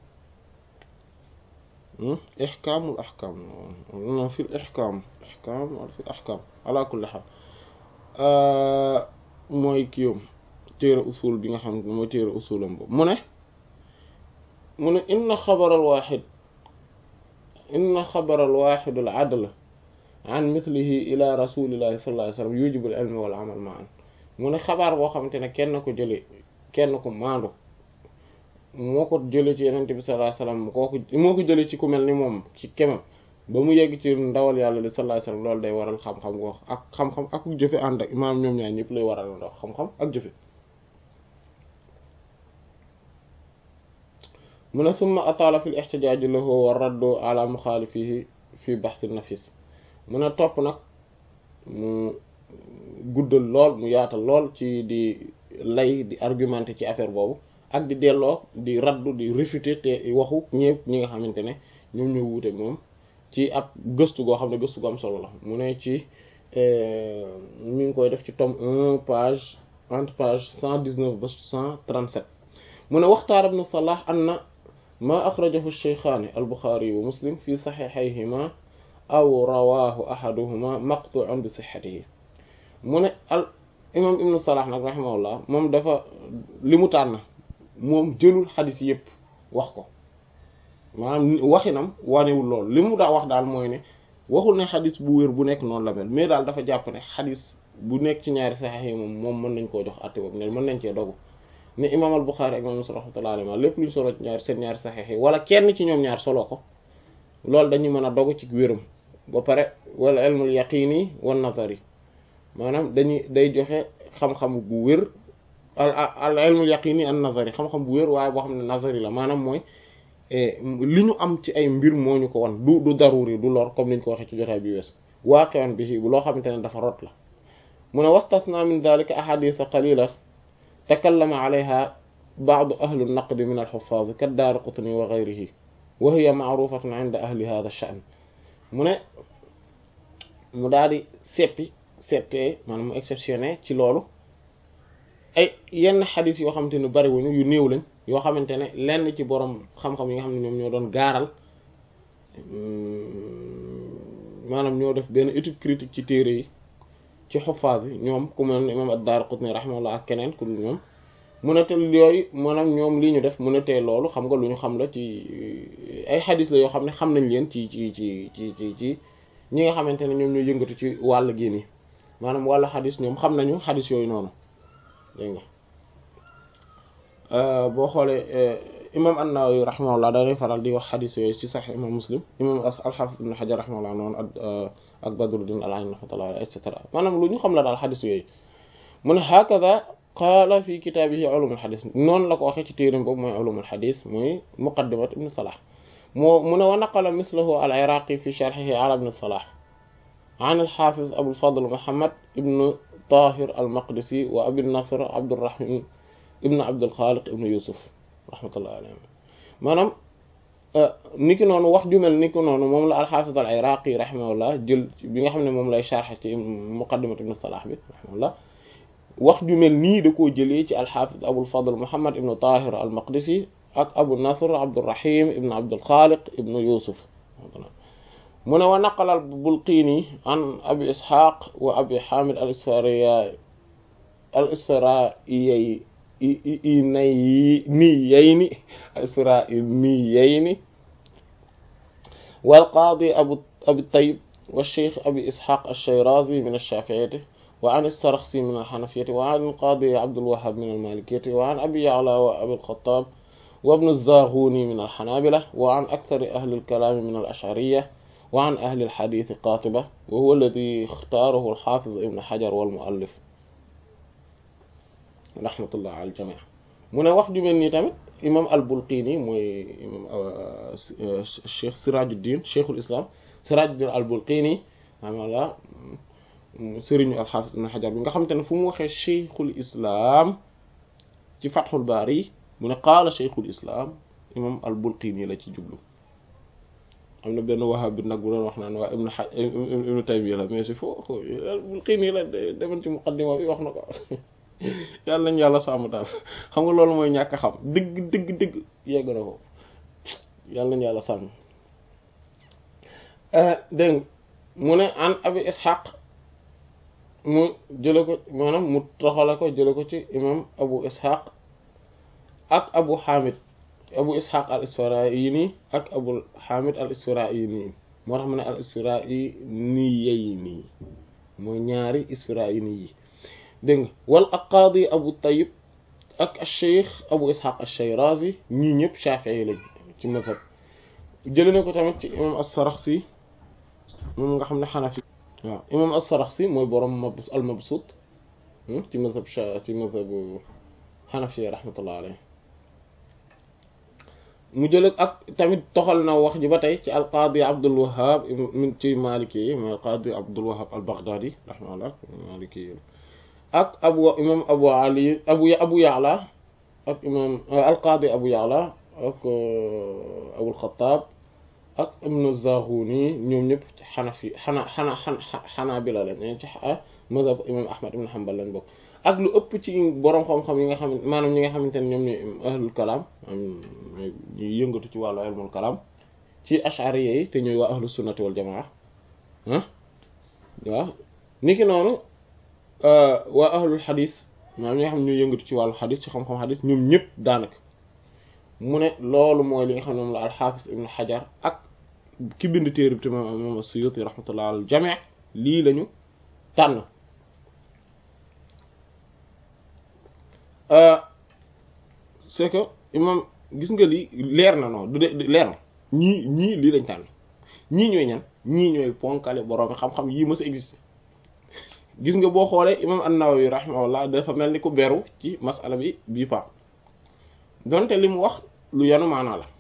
ihkaamul ahkaam non fi l-ihkaam ihkaam wala fi l-ahkaam ala kulli haal mooy kiiwam téere usul bi nga xam ne mooy téere usulam boobu mu ne mu ne inna xabaral waaxid inna xabaral waaxid al adl an mithlihi ila rasulillahi sallallahu alayhi wa sallam yujibu al ilm wal amal ma'an mu ne xabaar boo xamante ne kenn ko jële kenn ko maandu moo ko jële ci yenente bi sallallahu alayhi wa sallam kooku moo ko jële ci ku mel ni moom ci kemam ba mu yegg ci ndawal yàlla li sallallahu alayhi wa sallam loolu day waral xam-xam goo ak xam-xam ak jëfe ànd ak imaam ñoom ñaar ñëpp lay waral ndox xam-xam ak jëfe mu ne summa ataala fi l-ihtijaaj lahu wa raddu ala muxaalifihi fi bahth an-nafis mu ne topp nag mu guddal lool mu yaatal lool ci di lay di argumenté ci affaire boobu ak di delloo di raddu di réfuter te waxu ñëpp ñi nga xamante ne ñoom ñoo wuute moom ci ab gëstu goo xam ne gëstu gu am solo la mu ne ci mi ngi koy def ci tome un page entre page cent dix-neuf ba cent trente-sept mu ne waxtaar ibn Salah anna ma axrajahu shaykhaani al-Buxaari wa Muslim fi saxiixayhima aw rawaahu ahaduhuma maqtu'un bi sixatihi mu ne al imam ibn Salah nag rahimahullah moom dafa li mu tànn moom jëlul xadis yépp wax ko maanaam waxinam wanewul loolu li mu daa wax daal mooy ne waxul ne xadis bu wér bu nekk noonu la mel mais daal dafa jàpp ne xadis bu nekk ci ñaari saxiix yi moom moom mën nañ koo jox àtte boobu ne mën nañ cee dogu ne imam al Buxaari ak imam Muslim rahmatullahi alayhi lépp luñ solo ci ñaari seen ñaari saxiix yi wala kenn ci ñoom ñaar solo ko loolu dañuy mën a dogu ci wéram ba pare wala ilmul yaqini wan nazari maanaam dañuy day joxe xam-xam bu wér al ilmul yaqini an nazari xam-xam bu wér waaye boo xam ne nazari la maanaam mooy li ñu am ci ay mbir moo ñu ko wan du du daruri du lor comme niñ ko waxee ci jotaay bi wees waaqi'un bihi bu loo xamante ne dafa rot la mu ne wastasna min dhalika ahadith qalila takallama alayha ba'd ahli an-naqd min al-huffaz kad-Daraqutni wa ghayrihi wa hiya ma'rufatun 'inda ahli hadha ash-sha'n mu ne mu daal di seppi settee maanaam mu exceptionné ci loolu ay yenn xadis yoo xamante ne bariwuñu yu néew lañ yoo xamante ne lenn ci borom xam-xam yi nga xam ne ñoom ñoo doon gaaral maanaam ñoo def benn étude critique ci téere yi ci xuffaas yi ñoom ku mel ne imam ad-Daraqutni rahimahullah ak keneen ku dul ñoom mu ne te yooyu maanaam ñoom lii ñu def mu ne te loolu xam nga lu ñu xam la ci ay xadis la yoo xam ne xam nañ leen ci ci ci ci ci ci ñi nga xamante ne ñoom ñoo yëngatu ci wàll gi nii maanaam wàllu xadis ñoom xam nañu xadis yooyu noonu dégg nga boo xoolee imam an-Nawawi rahimahullah dañuy faral di wax xadis yooyu ci Sahih imam Muslim imam al-Hafiz ibn Hajar rahimahullah noonu ak ak Badruddin al-Ayni rahmatullah et cetera maanaam lu ñu xam la daal xadis yooyu mu ne hakada qaala fi kitaabihi ulum al-hadis noonu la ko waxee ci téeram boobu mooy ulum al-hadis muy muqaddimat ibn Salah moo mu ne wa naqala mislahu al-Iraqi fi sharhihi ala ibn Salah an al-Hafiz Abu al-Fadl Muhammad ibn Tahir al-Maqdisi wa Abi Nasr Abdurrahim ibn Abdul Khaliq ibn Yusuf rahmatullah alayhi maanaam niki noonu wax ju mel niki noonu moom la al-Hafiz al-Iraqi rahimahullah jël bi nga xam ne moom lay sharh ci muqaddimat ibn Salah bi rahimahullah wax ju mel nii da koo jëlee ci al-Hafiz Abul Fadl Muhammad ibn Tahir al-Maqdisi ak Abu Nasr Abdurrahim ibn Abdul Khaliq ibn Yusuf mu ne wa naqala al-Bulqini an Abi Ishaq wa Abi Hamid al-Isfariya al-Isfariyyi niyayni al-Isfariyayni wal-Qadi Abu Abi Tayyib والشيخ أبي إسحاق الشيرازي من الشافعية وعن السرخسي من الحنفية وعن القاضي عبد الوهاب من المالكية وعن أبي يعلى وأبي الخطاب وابن الزاغوني من الحنابلة وعن أكثر أهل الكلام من الأشعرية وعن أهل الحديث قاطبة وهو الذي اختاره الحافظ ابن حجر والمؤلف رحمة الله على الجميع من وقت من تامت إمام البلقيني موي إمام الشيخ سراج الدين شيخ الإسلام سراج الدين البلقيني رحمه الله sëriñu alxaafis ibn xajar bi nga xamante ne fu mu waxee cheikhul islam ci fathul baari mu ne qaala cheikhul islam imam al bulqini la ci jublu am na benn wahaab bi nag bu doon wax naan waa ibnu xa ibnu taymiya la mais c'est faux al bulqini la demoon ci muqaddima bi wax na ko yàlla nañ yàlla sàmm daal xam nga loolu mooy ñàkk a xam dëgg dëgg dëgg yegg na ko yàlla nañ yàlla sàmm dégg mu ne an abi ishaq mu jële ko maanaam mu toxale ko jële ko ci imam abu ishaq ak abu hamid abu ishaq al isfaraini ak abu hamid al isfaraini moo tax mu ne al isfaraini yey nii mooy ñaari isfaraini yi dégg nga wal ak qaadi abu tayyib ak cheikh abu ishaq al shayrazi ñii ñëpp shafii lañ ci mazhab jële na ko tamit ci imam as-saraxsi moom nga xam ne xanafi waaw imam as-Saraxsi mooy borom mabs al-Mabsut ci mazhab ci mazhab Hanafi rahmatullah alayhi mu jël ak tamit toxal na wax ji ba tey ci al-Qadi Abdul Wahhab min ci Maliki yi mooy al-Qadi Abdul Wahhab al-Baghdadi rahmatullah Maliki yi ak abu imam Abu Ali abu Abu Ya'la ak imam al-Qadi Abu Ya'la ak Abul Khattab ak ibnu Zaghuni ñoom ñëpp ci xanafi xana xana xanaabila lañ ci mazhab imam Ahmad ibn Hanbal lañ bokk ak lu ëpp ci borom xam-xam yi nga xam maanaam ñi nga xamante ne ñoom ñooy ahlul kalaam ñuy yëngatu ci wàllu ilmul kalaam ci ash'ariyya yi te ñooy waa ahlus sunnati wal jamaa ah waaw niki noonu waa ahlul xadis maanaam ñi nga xam ne ñooy yëngatu ci wàllu xadis ci xam-xam xadis ñoom ñëpp daanaka mu ne loolu mooy li nga xam ne moom la al-Hafiz ibn Hajar ak ki bind téere bi te moom as-Suyuti rahmatullah al jami' lii lañu tànn c'est que imam gis nga lii leer na noonu du de leer na ñii ñii lii lañ tànn ñii ñooy ñan ñii ñooy ponkale boroomi xam-xam yii mës a existe gis nga boo xoolee imam an-Nawawi rahimahullah dafa mel ni ku beru ci masala bi bii pa donte li mu wax lu yanu maanaa la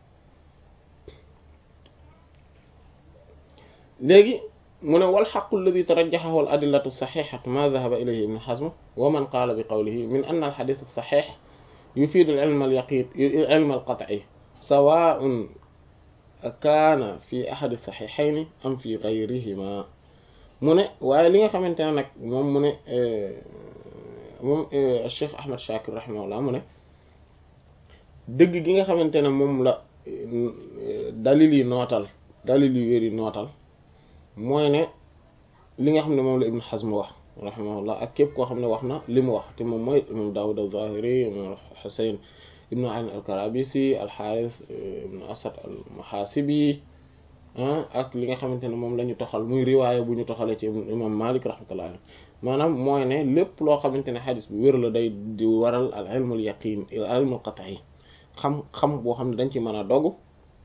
léegi mu ne wal xaqu alladi tarajjaxahu al adillatu saxixatu ma dahaba ilayhi ibn Hazm wa man qaala bi qawlihi min anna al xadis saxix yufiidu al ilm al yaqin ilm al qat'i sawaa'un kaana fi ahadi saxixayni am fi gayrihima mu ne waaye li nga xamante ne nag moom mu ne moom Cheikh Ahmad Shakir rahimahullah mu ne dëgg gi nga xamante ne moom la dalil yi nootal dalil yu wér yi nootal mooy ne li nga xam ne moom la Ibn Hazm wax rahimahullah ak képp koo xam ne wax na li mu wax te moom mooy imam Dawud az-Zahiri imam Husayn ibn Ali al-Karabisi al-Harith ibn Asad al-Muhasibi ak li nga xamante ne moom la ñu toxal muy riwaaya bu ñu toxalee ci imam Malik rahmatullah alayhi maanaam mooy ne lépp loo xamante ne xadis bu wér la day di waral al ilmul yaqin al ilmul qat'i xam xam boo xam ne dañ ci mën a dogu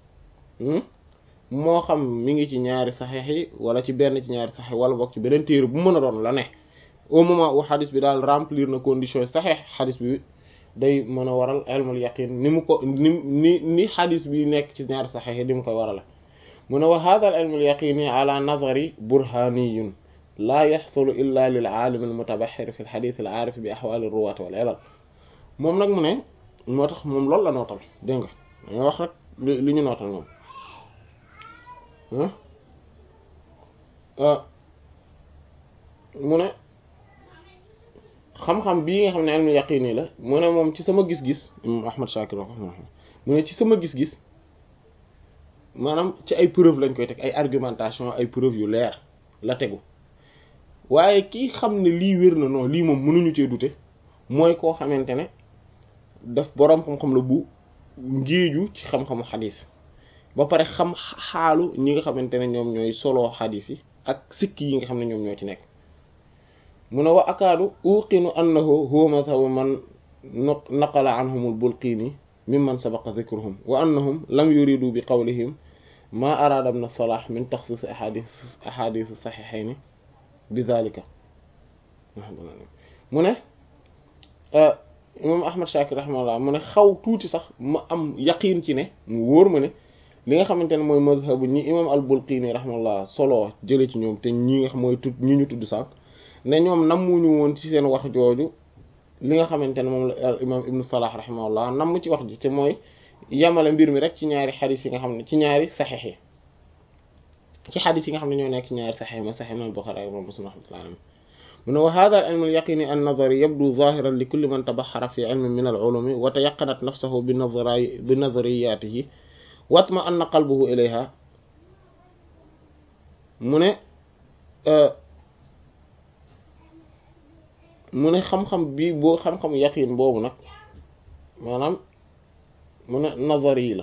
moo xam mi ngi ci ñaari saxiix yi wala ci benn ci ñaari saxiix wala boog ci beneen téere bu mën a doon la ne au moment où xadis bi daal remplir na condition saxiix xadis bi day mën a waral ilmul yaqin ni mu ko ni ni ni xadis bi nekk ci ñaari saxiix yi ni mu koy warale mu ne wa hada al ilmul yaqini ala nazari burhaniyun laa yaxsulu illa lil aalimi al mutabaxir fi al xadis al aarif bi axwaali ruwaat wal ilal moom nag mu ne moo tax moom loolu la nootal dégg nga dañoo wax rek li ñu nootal moom mu ne xam-xam bii nga xam ne ilmu yaqini la mu ne moom ci sama gis-gis imam Ahmad Shakir wax mu ne ci sama gis-gis maanaam ci ay preuve lañ koy teg ay argumentation ay preuve yu leer la tegu waaye kii xam ne lii wér na non lii moom mënuñu cee dute mooy koo xamante ne daf boroom xam-xam la bu ngéeju ci xam-xamu xadis ba pare xam xaalu ñi nga xamante ne ñoom ñooy solo xadis yi ak sikki yi nga xam ne ñoom ñoo ci nekk mu ne wa akaadu uqinu annahu huwa madhabu man naqala anhum al-Bulqini mimman sabaqa dhikruhum wa annahum lam yuridu bi qawlihim ma arada ibn Salah min takhsis ahadith ahadith sahihayn bi dhalika mu ne imam Ahmad Shakir rahimahullah mu ne xaw tuuti sax ma am yaqiin ci ne mu wóor ma ne li nga xamante ne mooy mazhabu ñi imam al-Bulqini rahimahullah solo jële ci ñoom te ñi nga xam mooy tudd ñi ñu tudd sànq ne ñoom nammuñu woon ci seen wax jooju li nga xamante ne moom la imam ibnu Salah rahimahullah namm ci wax ji te mooy yamale mbir mi rek ci ñaari xadis yi nga xam ne ci ñaari saxiix yi ci xadis yi nga xam ne ñoo nekk ci ñaari saxiix ma saxiix imam Buxaari ak imam Muslim rahmatullah alayhi mu ne wa hada al ilm al yaqini an nazari yabdu zahiran li kulli man tabaxara fi ilmin min al ulumi wa tayaqanat nafsahu bi nazari bi nazariyatihi watma anna qalbuhu ilayha mu ne mu ne xam-xam bi boo xam-xam yaqin boobu nag maanaam mu ne nazar yi la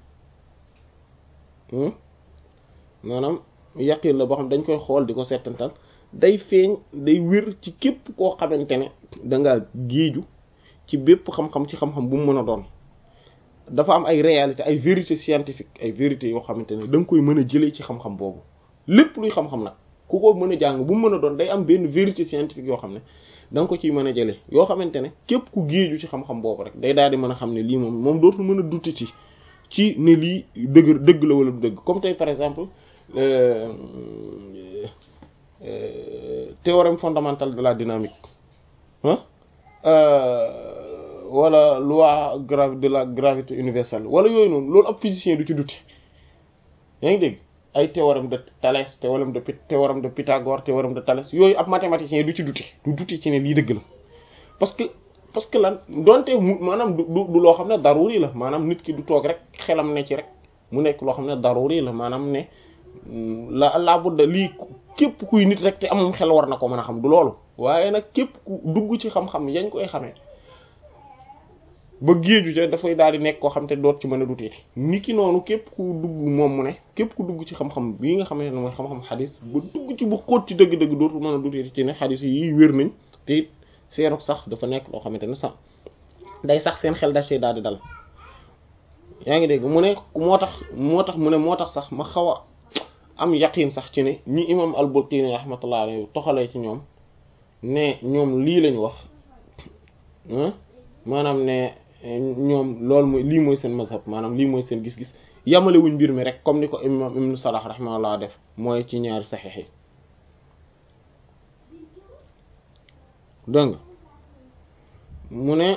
maanaam yaqin la boo xam dañ koy xool di ko settantal day feeñ day wér ci képp koo xamante ne dangaa géeju ci bépp xam-xam ci xam-xam bu mu mën a doon dafa am ay réalité ay vérité scientifique ay vérité yoo xamante ne da nga koy mën a jëlee ci xam-xam boobu lépp luy xam-xam nag ku ko mën a jàng bu mu mën a doon day am benn vérité scientifique yoo xam ne da nga ko ciy mën a jëlee yoo xamante ne képp ku géeju ci xam-xam boobu rek day daal di mën a xam ne lii moom moom dootul mën a dutti ci ci ne lii dëgg dëgg la wala du dëgg comme tey par exemple théorème fondamental de la dynamique ah wala loi grave de la gravité universelle wala yooyu noonu loolu ab physicien du ci dutti yaa ngi dégg ay théorème de Thalès théorème de théorème de Pythagore théorème de Thalès yooyu ab mathématicien du ci duti du duti ci ne lii dëgg la parce que parce que lan donte mu maanaam du du loo xam ne daruri la maanaam nit ki du toog rek xelam ne ci rek mu nekk loo xam ne daruri la maanaam ne la la budda lii képp kuy nit rek te amum xel war na ko mën a xam du loolu waaye nag képp ku dugg ci xam-xam yañ koy xamee ba géeju ca dafay daal di nekk koo xam te doot ci mën a duteeti ni ki noonu képp ku dugg moom mu ne képp ku dugg ci xam-xam bii nga xamante ne mooy xam-xam xadis ba dugg ci bu xóot ci dëgg-dëgg dootul mën a duteeti ci ne xadis yi wér nañ te it seenu sax dafa nekk loo xamante ne sax day sax seen xel daf ci daal di dal yaa ngi dégg mu ne moo tax moo tax mu ne moo tax sax ma xaw a am yaqin sax ci ne ñi imam al-Bulqini rahmatullah alayhi toxalee ci ñoom ne ñoom lii lañu wax maanaam ne ñoom loolu mooy lii mooy seen mazhab maanaam lii mooy seen gis-gis yamale wuñ mbir mi rek comme ni ko imam ibnu Salah rahimahullah def mooy ci ñaari saxiix yi dégg nga mu ne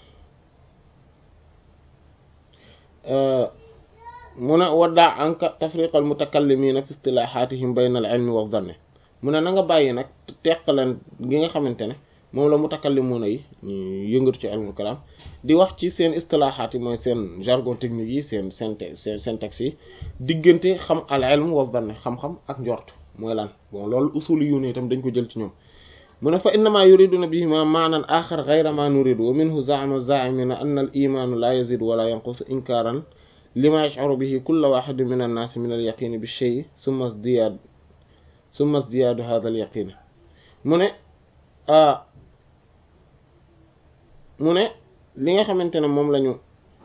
mu ne waddaa anka tafriq al mutakallimina fi istilahatihim bayna al ilmi wa dhanni mu ne na nga bàyyi nag teqaleen gi nga xamante ne moom la mutakallimuna yi ñu yëngatu ci ilmul kalam di wax ci seen istilahaat yi mooy seen jargon technique yi seen seen seen syntaxe yi diggante xam al ilm wa dhanni xam-xam ak njort mooy lan bon loolu usuli yu ne itam dañ ko jël ci ñoom mu ne fa innama yuriduna bihima maanan axar gayra ma nuridu wa minhu zaama zaimina anna al imanu la yazidu wala yanqus inkaran lima yash'uru bihi kullu wahidin min an-nas min al-yaqin bi shay thumma izdiyad thumma izdiyadu hadha al-yaqin mu ne mu ne li nga xamante ne moom lañu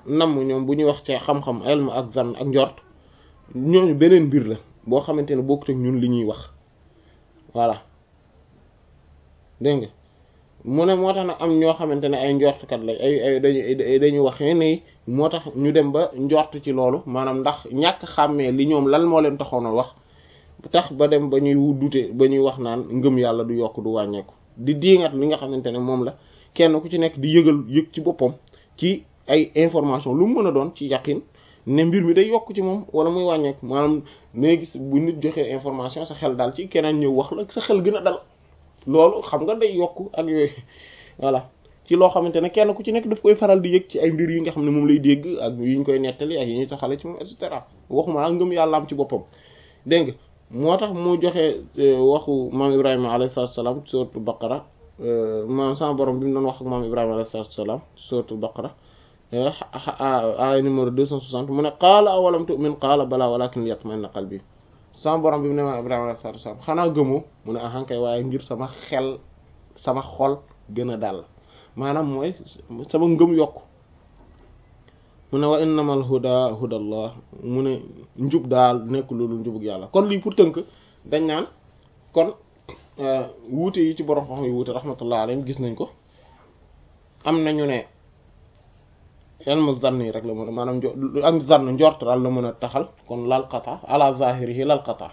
namm ñoom bu ñuy wax ci xam-xam ilm ak zan ak njort ñooñu beneen mbir la boo xamante ne bokkut ak ñun li ñuy wax voilà dégg nga mu ne moo tax nag am ñoo xamante ne ay njortkat lañ ay ay dañuy dañuy wax ne moo tax ñu dem ba njort ci loolu maanaam ndax ñàkk xàmmee li ñoom lan moo leen taxoon a wax tax ba dem ba ñuy dute ba ñuy wax naan ngëm yàlla du yokk du wàññeeku di diingat li nga xamante ne moom la kenn ku ci nekk di yëgal yëg ci boppam ci ay information lu mu mën a doon ci yaqin ne mbir mi day yokk ci moom wala muy wàññeeku maanaam nee gis bu nit joxee information sa xel daal ci keneen ñëw wax la sa xel gën a dal loolu xam nga day yokk ak yooyu voilà ci loo xamante ne kenn ku ci nekk daf koy faral di yëg ci ay mbir yi nga xam ne moom lay dégg ak yi ñu koy nettali ak yi ñuy taxale ci moom et cetera waxuma la ngëm yàlla am ci boppam dégg nga moo tax mu joxe waxu maam Ibrahima alayhi salaatu salaam sourate Baqara maam sama borom bi mu doon wax ak maam Ibrahima alayhi salaatu salaam sourate Baqara aaya numéro 260 mu ne qaala awalam tu'min qaala balaa walaakin liyatma'inna qalbi sama borom bi mu ne maam Ibrahima alayhi salaatu salaam xanaa gëmoo mu ne ahankay waaye ngir sama xel sama xol gën a dal maanaam mooy sama ngëm yokk mu ne wa innamal huda hudallah mu ne njub daal nekk loolu njubug yàlla kon lii pour tënk dañ naan kon wuute yi ci borom xam yi wuute rahmatullah alayhim gis nañ ko am nañu ne ilmu zann yi rek la mën a maanaam am zann njort daal la mën a taxal kon lal qata ala zahirihi lal qata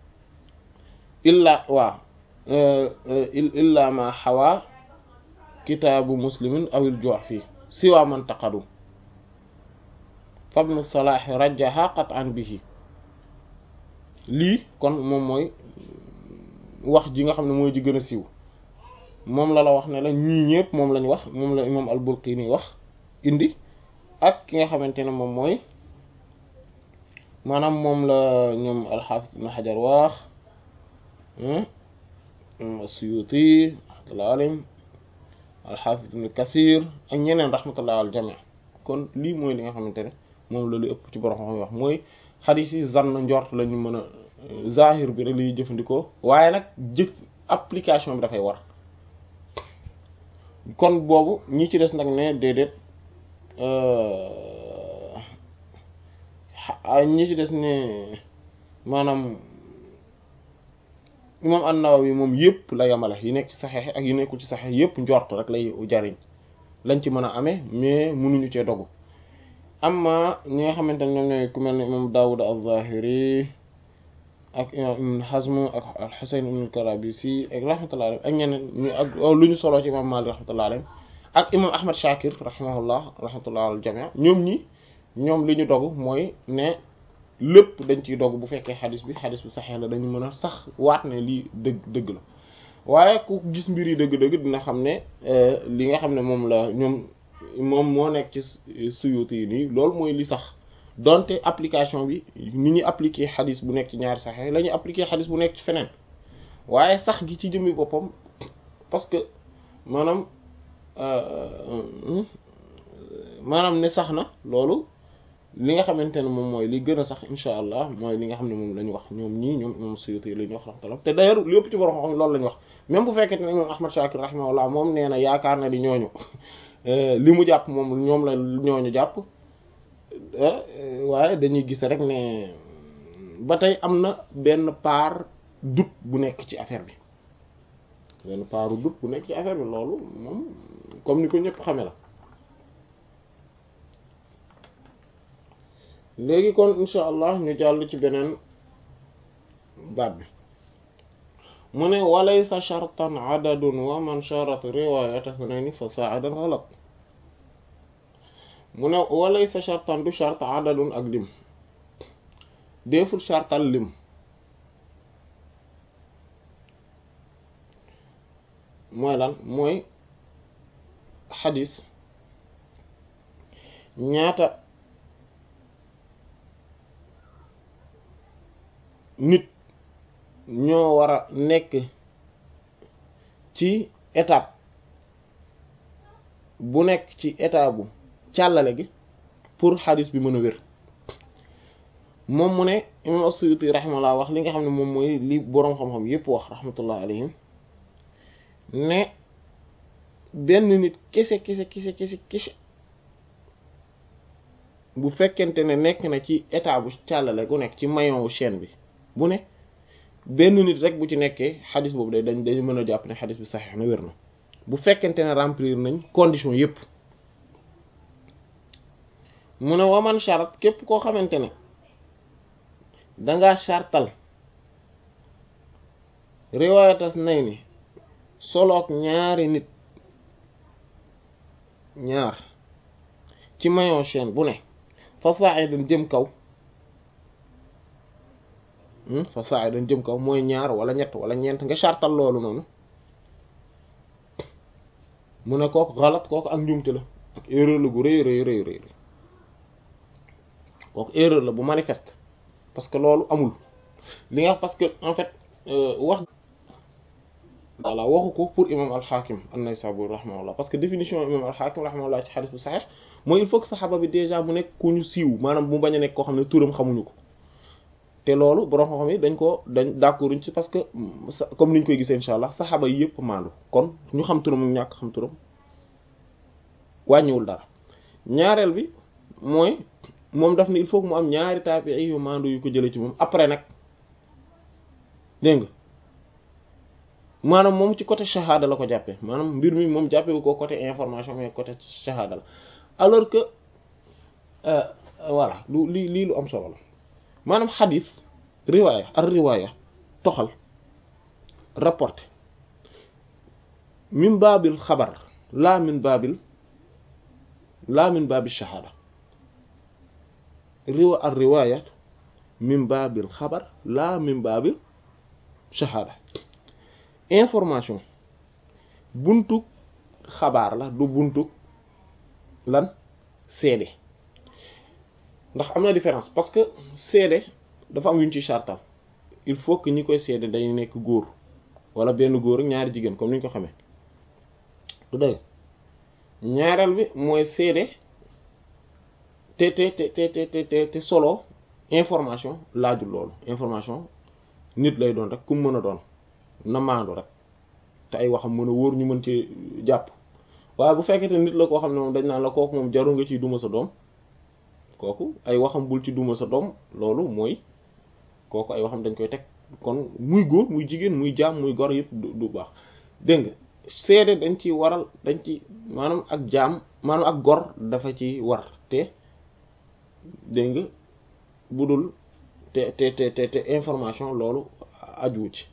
illa waa illa ma xawa kitaabu muslimin awil jox fii siwa man taqadu fabnu salaahi rajaha qat'an bihi lii kon moom mooy wax ji nga xam ne mooy ji gën a siiw moom la la wax ne la ñii ñëpp moom lañ wax moom la imam al-Bulqini wax indi ak ki nga xamante ne moom mooy maanaam moom la ñoom al-Hafiz ibn Hajar wax as-Suyuti rahmatullahi alayhim al-Hafiz ibn Kathir ak ñeneen rahmatullahi al jami' kon lii mooy li nga xamante ne moom la lu ëpp ci borom xam wax mooy xadiis yi zann njort la ñu mën a zahir bi rek lay jëfandikoo waaye nag jëf application bi dafay war kon boobu ñi ci des nag ne déedéet ñi ci des ne maanaam imam an-Nawawi moom yëpp la yamale yi nekk ci saxeex ak yi nekkul ci saxeex yëpp njort rek lay jariñ lañ ci mën a amee mais mënuñu cee dogu amma ñi nga xamante ne ñoom ñooy ku mel ne imam Dawud az-Zahiri ak imam Ibn Hazm ak al-Husayn ibn al-Karabisi ak rahmatullah alayhi ak ñeneen ñu ak lu ñu soloo ci imam Malik rahmatullah alayhi ak imam Ahmad Shakir rahimahullah rahmatullah al jami' ñoom ñi ñoom li ñu dogu mooy ne lépp dañ ciy dogu bu fekkee xadis bi xadis bi saxee la dañu mën a sax waat ne lii dëgg dëgg la waaye ku gis mbir yi dëgg-dëgg dina xam ne li nga xam ne moom la ñoom moom moo nekk ci suyuti yi nii loolu mooy li sax donte application bi ni ñuy appliquer xadis bu nekk ci ñaari saxee la ñuy appliquer xadis bu nekk ci feneen waaye sax gi ci jëmmi boppam parce que maanaam maanaam ne sax na loolu li nga xamante ne moom mooy li gën a sax insha allah mooy li nga xam ne moom la ñu wax ñoom ñii ñoom ñoom suyuti yi la ñu wax rahmatullah te d'ailleurs lépp ci borom xam loolu la ñu wax même bu fekkee ne moom Ahmad Shakir rahimahullah moom nee na yaakaar na di ñooñu li mu jàpp moom ñoom la ñooñu jàpp waaye dañuy gis rek ne ba tey am na benn part doute bu nekk ci affaire bi benn part doute bu nekk ci affaire bi loolu moom comme ni ko ñëpp xame la léegi kon insha allah ñu jàll ci beneen baat bi mu ne walaysa shartan adadun wa man sharat riwayata hunayni fa saadan ghalat mu ne walaysa shartan du shart adadun ak lim deful shartal lim mooy lan mooy xadis ñaata nit ñoo war a nekk ci étape bu nekk ci étape bu càllale gi pour xadis bi mën a wér moom mu ne imam as-Suyuti rahimahullah wax li nga xam ne moom mooy li boroom xam-xam yépp wax rahmatullah alayhim ne benn nit kese kese kese kese kese bu fekkente ne nekk na ci état bu càllale gu nekk ci maillon wu chaîne bi bu ne benn nit rek bu ci nekkee xadis boobu day dañ dañ mën a jàpp ne xadis bi saxiix na wér na bu fekkente ne remplir nañ condition yépp mu ne waman charat képp koo xamante ne dangaa chartal riwaayatas nay ni soloog ñaari nit ñaar ci maillon chaîne bu ne fa sa'idan jëm kaw fa sa'idan jëm kaw mooy ñaar wala ñett wala ñeent nga chartal loolu noonu mu ne kooku xalat kooku ak njuumte la ak erreur la gu rëy rëy rëy rëy kooku erreur la bu manifeste parce que loolu amul li nga parce que en fait wax voilà waxu ko pour imam al-Hakim an-Naysaburi rahimahullah parce que définition imam al-Hakim rahimahullah ci xadis bu saxeex mooy il faut que saxaba bi déjà mu nekk ku ñu siiw maanaam mu bañ a nekk koo xam ne turam xamuñu ko te loolu borom xam-xam yi dañ ko dañ d'accord ci parce que comme niñ koy gisee insha allah saxaba yi yëpp maandu kon ñu xam turam mu ñàkk xam turam wàññiwul dara ñaareel bi mooy moom daf ne il faut que mu am ñaari taabi'i yu maandu yu ko jëlee ci moom après nag dégg nga maanaam moom ci côté shahada la ko jàppee maanaam mbir mi moom jàppee ko côté information mais côté shahada la alors que voilà lu lii lii lu am solo la maanaam xadis riwaaya ar riwaaya toxal rapporté min baabil xabar laa min baabil laa min baabil shahada riwa ar riwaaya min baabil xabar laa min baabil shahada information buntu xabaar la du buntu lan seede ndax am na différence parce que seede dafa am yuñ ci chartal il faut que ñi koy seede day nekk góor wala benn góor ak ñaari jigéen comme ni ñu ko xamee du dëgg ñaareel bi mooy seede te te te te te te te solo information laajul loolu information nit lay doon rek ku mën a doon na maandu rek te ay waxam mën a wóor ñu mën ci jàpp waaye bu fekkete nit la koo xam ne moom dañ naan la kooku moom jarul nga ciy duma sa doom kooku ay waxam bul ci duma sa doom loolu mooy kooku ay waxam dañ koy teg kon muy góor muy jigéen muy jaam muy gor yëpp du baax dégg nga seede dañ ci waral dañ ci maanaam ak jaam maanaam ak gor dafa ci war te dégg nga bu dul te te te te information loolu ajuwu ci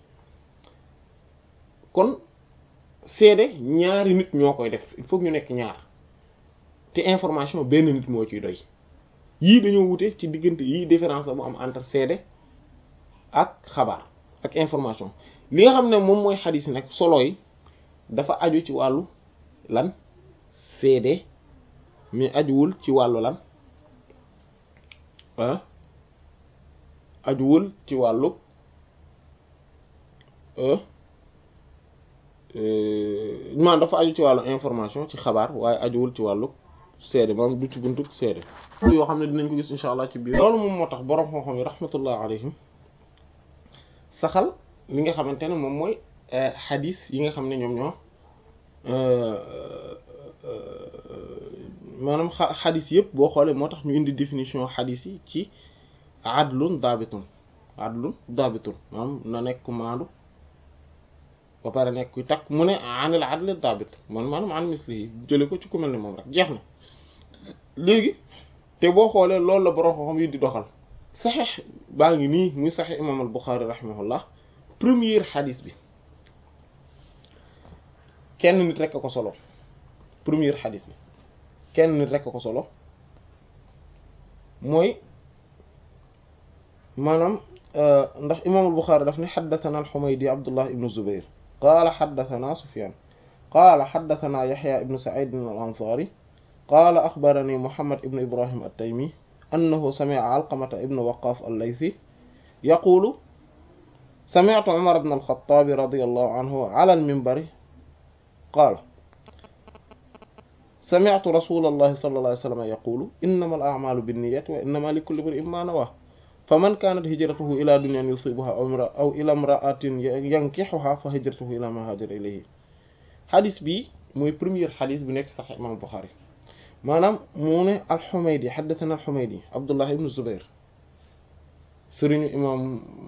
kon seede ñaari nit ñoo koy def il faut ñu nekk ñaar te information benn nit moo ciy doy yii dañoo wute ci diggante yii différence la mu am entre seede ak xabaar ak information li nga xam ne moom mooy xadis nag solo yi dafa aju ci wàllu lan seede mais ajuwul ci wàllu lan ah ajuwul ci wàllu man dafa aju ci wàllu information ci xabaar waaye ajuwul ci wàllu seede maanaam du ci buntu seede yoo xam ne dinañ ko gis insha allah ci biir loolu moom moo tax boroom xam-xam yi rahmatullah alayhim saxal li nga xamante ne moom mooy xadis yi nga xam ne ñoom ñoo maanaam xadis yëpp boo xoolee moo tax ñu indi définition xadis yi ci adlun daabitun adlun daabitun maanaam na nekk maandu ba pare nekk kuy takk mu ne anil adli daabit man maanaam an misli yi jële ko ci ku mel ne moom rek jeex na léegi te boo xoolee loolu la borom xam yi di doxal saxeex baa ngi nii muy saxeex imam al Buxaari rahimahullah première xadis bi kenn nit rek a ko solo première xadis bi kenn nit rek a ko solo mooy maanaam ndax imam al Buxaari daf ne xaddathana al Xumaydi Abdullah ibnu Zubayr qaala xaddathana Sufyaan qaala xaddathana Yaxya ibnu Saciid al Ansaari qaala axbarani Muhammad ibnu Ibrahim at-Taymi annahu sami'a Alqamata ibnu Waqqaas al-Laythi yaquulu sami'tu Umar ibn al-Khattaab radiyallahu anhu ala al-minbari qaala sami'tu rasuulallahi sallallahu alayhi wa sallam yaquulu innamal a'maalu binniyyati wa innamaa likulli imri'in maa nawaa faman kaanat hijratuhu ilaa dunyaan yusiibuhaa aw ilaa imra'atin yankihuhaa fa hijratuhu ilaa maa haajara ilayhi xadis bi mooy première xadis bu nekk Sahih Imaam Buxaari maanaam mu ne al-Humaydi haddathana al-Humaydi Abdullah ibn Zubair sëriñu imam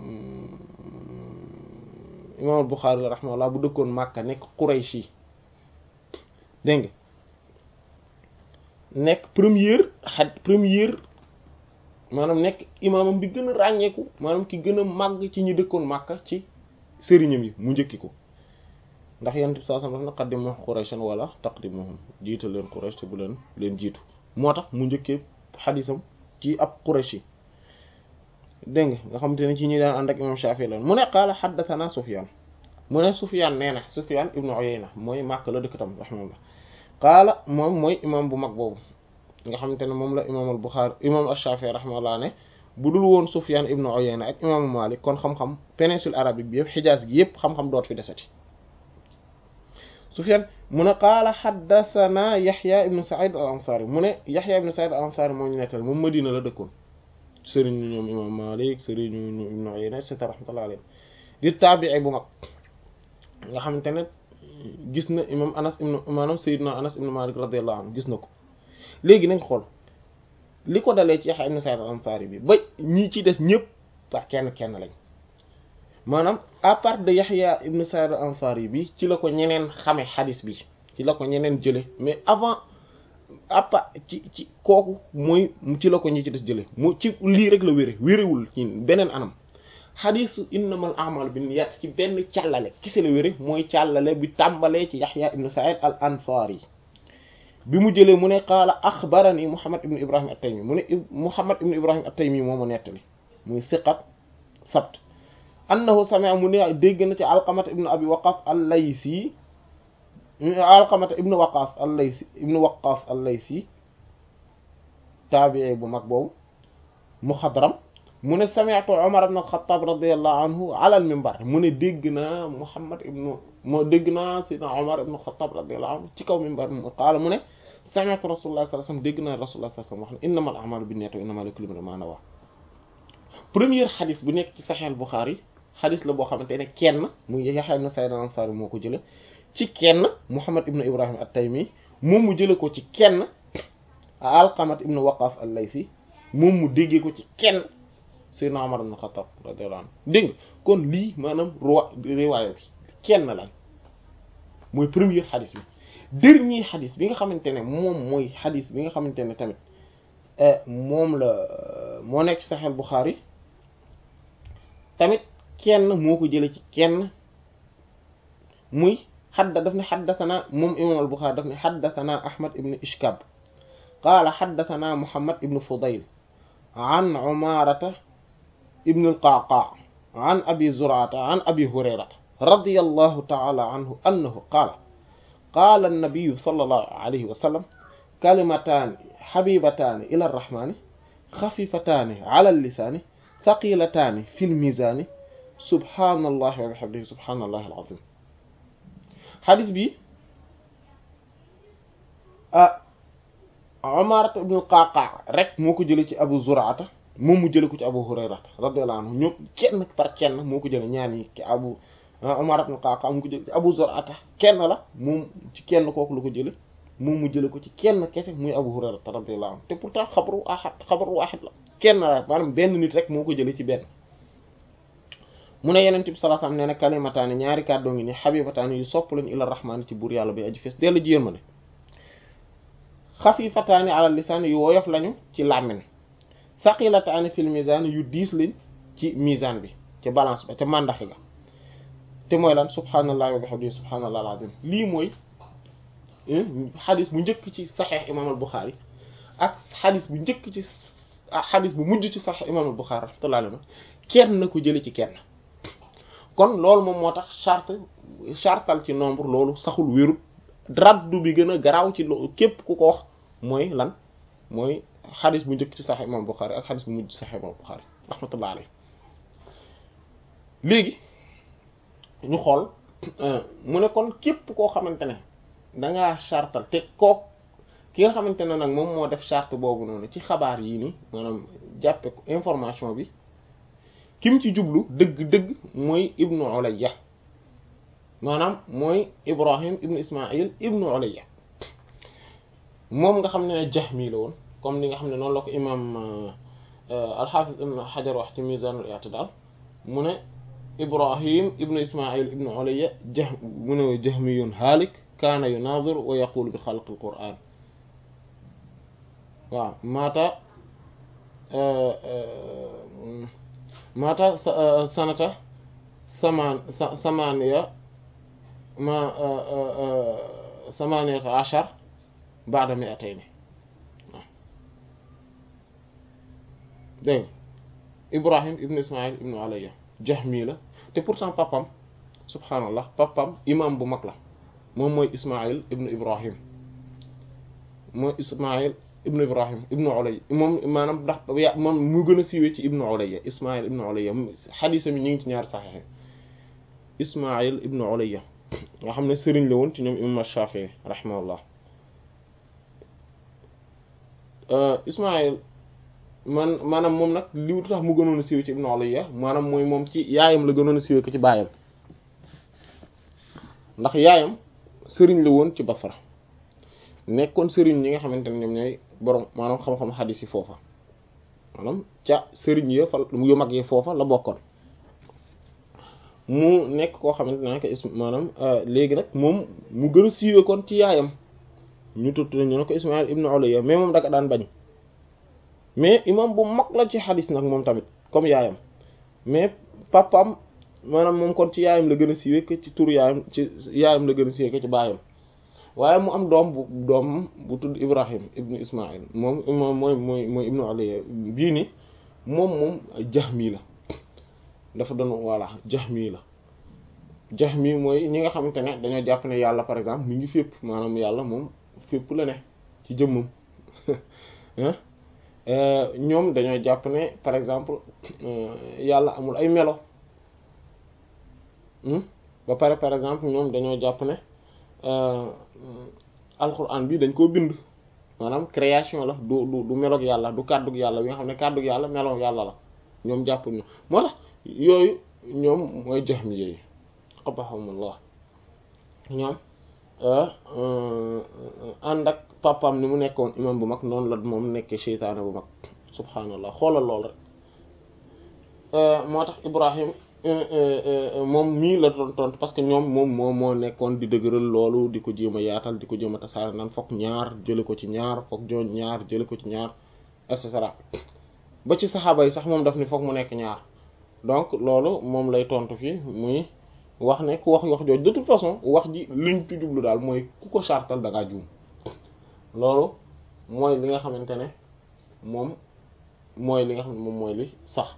imam al-Bukhari rahimahullah bu dëkkoon Makka nekk Qurayshi dégg nga nekk première xad première maanaam nekk imaamam bi gën a ràññeeku maanaam ki gën a màgg ci ñi dëkkoon Makka ci sëriñam yi mu njëkki ko ndax yonent bi saa sam daf na qaddimu Qurayshan wala taqdimuhum jiital leen Quraysh te bu leen leen jiitu moo tax mu njëkkee xadisam ci ab Qurayshi dégg nga nga xamante ne ci ñi daan ànd ak imam Shafi'i lan mu ne qaala haddathana Sufyan mu ne Sufyan nee na Sufyan ibnu Uyayna mooy Makka la dëkk tam rahimahullah qaala moom mooy imam bu mag boobu nga xamante ne moom la imam al Bukhari imam al-Shafi'i rahimahullah ne bu dul woon Sufyan ibnu Uyayna ak imaamu Malik kon xam-xam péninsule arabique bi yëpp Hijaz gi yëpp xam-xam doot fi desati Sufyan mu ne qaala haddathana Yahya ibnu Sa'id al-Ansari mu ne Yahya ibnu Sa'id al-Ansari moo ñu nettal moom Madina la dëkkoon sëriñu ñoom imam Malik sëriñu ñoom ibnu Uyayna et cetera rahmatullahi alayhi di taabi'i bu mag nga xamante ne gis na imam Anas ibnu maanaam Sayyidina Anas ibnu Malik radiyallahu anhu gis na ko léegi nañ xool li ko dalee ci Yahya ibn Sa'id al-Ansari bi ba ñi ci des ñëpp par kenn kenn lañ maanaam à part de Yahya ibn Sa'id al-Ansari bi ci la ko ñeneen xame xadis bi ci la ko ñeneen jële mais avant à part ci ci kooku mooy ci la ko ñi ci des jële mu ci lii rek la wére wérewul ci beneen anam xadisu innamal a'malu binniyat ci benn càllale kese la wére mooy càllale bi tàmbalee ci Yahya ibn Sa'id al-Ansari bi mu jëlee mu ne qaala axbarani Muhammad ibn Ibrahim at-Taymi mu ne Muhammad ibn Ibrahim at-Taymi moo ma nettali muy siqat sabt annahu sami'a mu ne dégg na ci Alqamata ibn Abi Waqqas al-Laysi Alqamata ibn Waqqas al-Laysi ibn Waqqas al-Laysi taabi'i bu mag boobu muxadram mu ne sami'tu Umar ibn al-Khattab radiyallahu anhu ala al-minbar mu ne dégg naa Muhammad ibn moo dégg naa Sayyidina Umar ibn al-Khattab radiyallahu anhu ci kaw minbar mu qaala mu ne sami'tu Rasulullah sallallahu alayhi wasallam dégg naa Rasulullah sallallahu alayhi wasallam wax ne innamal a'malu binniyati wa innamal likulli imri'in ma nawa première xadis bu nekk ci Sahih al-Bukhari xadis la boo xamante ne kenn mu Yahya ibn Sa'id al-Ansari moo ko jële ci kenn Muhammad ibn Ibrahim at-Taymi moom mu jële ko ci kenn Alqamat ibn Waqqas al-Laysi moom mu déggee ko ci kenn Sayyidina Umar ibn Khattab radiyallahu anhu dégg nga kon lii maanaam roi riwaaya bi kenn lañ mooy premier xadis bi dernier xadis bi nga xamante ne moom mooy xadis bi nga xamante ne tamit moom la moo nekk Sahih al-Bukhari tamit kenn moo ko jële ci kenn muy xadda daf ne xaddathana moom imam al-Bukhari daf ne xaddathana Ahmad ibn Ishkab qaala xaddathana Muhammad ibn Fudayl an Umarata ibn al-Qa'qa' an Abi Zur'ata an Abi Hurayrata radiyallahu ta'ala anhu annahu qaala qaala an-nabiyyu sallallahu alayhi wa sallam kalimataani habibataani ila ar-rahmaani xafifataani ala al-lisaani thaqilataani fi al-miizaani subhaanallahi wa bihamdihi subhaanallahi al-aziim xadis bi ah Umar ibn al-Qa'qa' rek moo ko jëlee ci Abu Zur'ata moom mu jëlee ko ci Abu Hurayrata radiyallahu anhu ñoom kenn par kenn moo ko jëlee ñaan yi ki Abu Umar ibn al-Qa'qa' mu ko jëlee ci Abu Zur'ata kenn la moom ci kenn kooku la ko jëlee moom mu jëlee ko ci kenn kese muy Abu Hurayrata radiyallahu anhu te pourtant xabaru ahad xabaru wahid la kenn la maanaam benn nit rek moo ko jëlee ci benn. mu ne Yonent bi sallallahu alayhi wasallam nee na kalimataani ñaari kàddoo ngi ni habibataani yu sopp lañu ila rahmaani ci buur yàlla bay aji fees dellu ji yërmande xafifataani ala lisaan yu woyof lañu ci làmmiñ saqilataani fil mizaan yu diis lañ ci mizaan bi ca balance ba ca màndaxe ga te mooy lan subhaanallahi wa bihamdihi subhaanallahi alazim lii mooy xadis bu njëkk ci saxeex imaam al Buxaari ak xadis bu njëkk ci xadis bu mujj ci saxeex imaam al Buxaari rahmatullahi alayhi kenn na ko jële ci kenn kon loolu moom moo tax charte chartal ci nombre loolu saxul wérut raddu bi gën a garaaw ci loolu képp ku ko wax mooy lan mooy xadis bu njëkk ci Sahih Imam Bukhari ak xadis bu mujj ci Sahih Imam Bukhari rahmatullah alayhi léegi ñu xool mu ne kon képp koo xamante ne dangaa chartal te kook ki nga xamante ne nag moom moo def charte boobu noonu ci xabaar yii nii maanaam jàppe ko information bi kim ci jublu dëgg-dëgg mooy ibnu ulayya maanaam mooy ibrahim ibnu ismail ibnu ulayya moom nga xam ne jahmi la woon comme ni nga xam ne noonu la ko imam al-Hafiz ibn Hajar wax ci Mizan al-I'tidal mu ne Ibrahim ibnu Ismail ibnu Ulayya jah mu ne jahmiyun haalik kaana yunaazir wa yaqulu bi xalqi al-Qur'an waaw maata maata sanata samaan samaaniya ma samaaniyata ashar ba'da mi'atayni waaw dégg Ibrahim ibnu Ismail ibnu Ulayya jahmi la te pourtant papam subhaanallah papam imam bu mag la moom mooy Ismail ibnu Ibrahim mooy Ismail ibnu Ibrahim ibnu Ulayya moom maanaam ndax moom mu gën a siiwee ci ibnu Ulayya Ismail ibnu Ulayya xadiisa mi ñu ngi ci ñaari saxiix Ismail ibnu Ulayya nga xam ne sëriñ la woon ci ñoom imam Shafii rahimahullah Ismail man maanaam moom nag li tax mu gënoon a siiwee ci ibnu Ulayya maanaam mooy moom ci yaayam la gënoon a siiwee ko ci baayam ndax yaayam sëriñ la woon ci Basra nekkoon sëriñ ñi nga xamante ne ñoom ñooy borom maanaam xam-xam xadiis yi foofa maanaam ca sëriñ ya fa yu mag yi foofa la bokkoon mu nekk koo xamante ne que maanaam léegi nag moom mu gën a siiwee kon ci yaayam ñu tudd ñu ne ko Ismaïl ibnu Ulayya mais moom daka daan bañ mais imam bu mag la ci xadiis nag moom tamit comme yaayam mais papam maanaam moom kon ci yaayam la gën a siiwee que ci tur yaayam ci yaayam la gën a siiwee que ci baayam waaye mu am doom bu doom bu tudd Ibrahim ibnu Ismaïl moom moom mooy mooy mooy ibnu Ulayya bii ni moom moom jahmi la dafa doon voilà jahmi la jahmi mooy ñi nga xamante ne dañoo jàpp ne yàlla par exemple mi ngi fépp maanaam yàlla moom fépp la ne ci jëmmam ñoom dañoo jàpp ne par exemple yàlla amul ay melo ba pare par exemple ñoom dañoo jàpp ne alquran bi dañ koo bind maanaam création la du du du meloog yàlla du kàddug yàlla bi nga xam ne kàddug yàlla meloog yàlla la ñoom jàppul ñu moo tax yooyu ñoom mooy jahmi yi qabahumullah ñoom ànd ak papam ni mu nekkoon imam bu mag noonu la moom nekkee seytaane bu mag subhaanallah xoolal lool rek moo tax Ibrahim moom mii la doon tontu parce que ñoom moom moo moo nekkoon di dëgëral loolu di ko jéem a yaatal di ko jéem a tasaare naan fokk ñaar jële ko ci ñaar fokk joon ñaar jële ko ci ñaar et cetera ba ci saxaaba yi sax moom daf ni fokk mu nekk ñaar donc loolu moom lay tontu fii muy wax ne ku wax wax jooju de toute façon wax ji liñ ci jublu daal mooy ku ko sartal da ngaa juum loolu mooy li nga xamante ne moom mooy li nga xam ne moom mooy li sax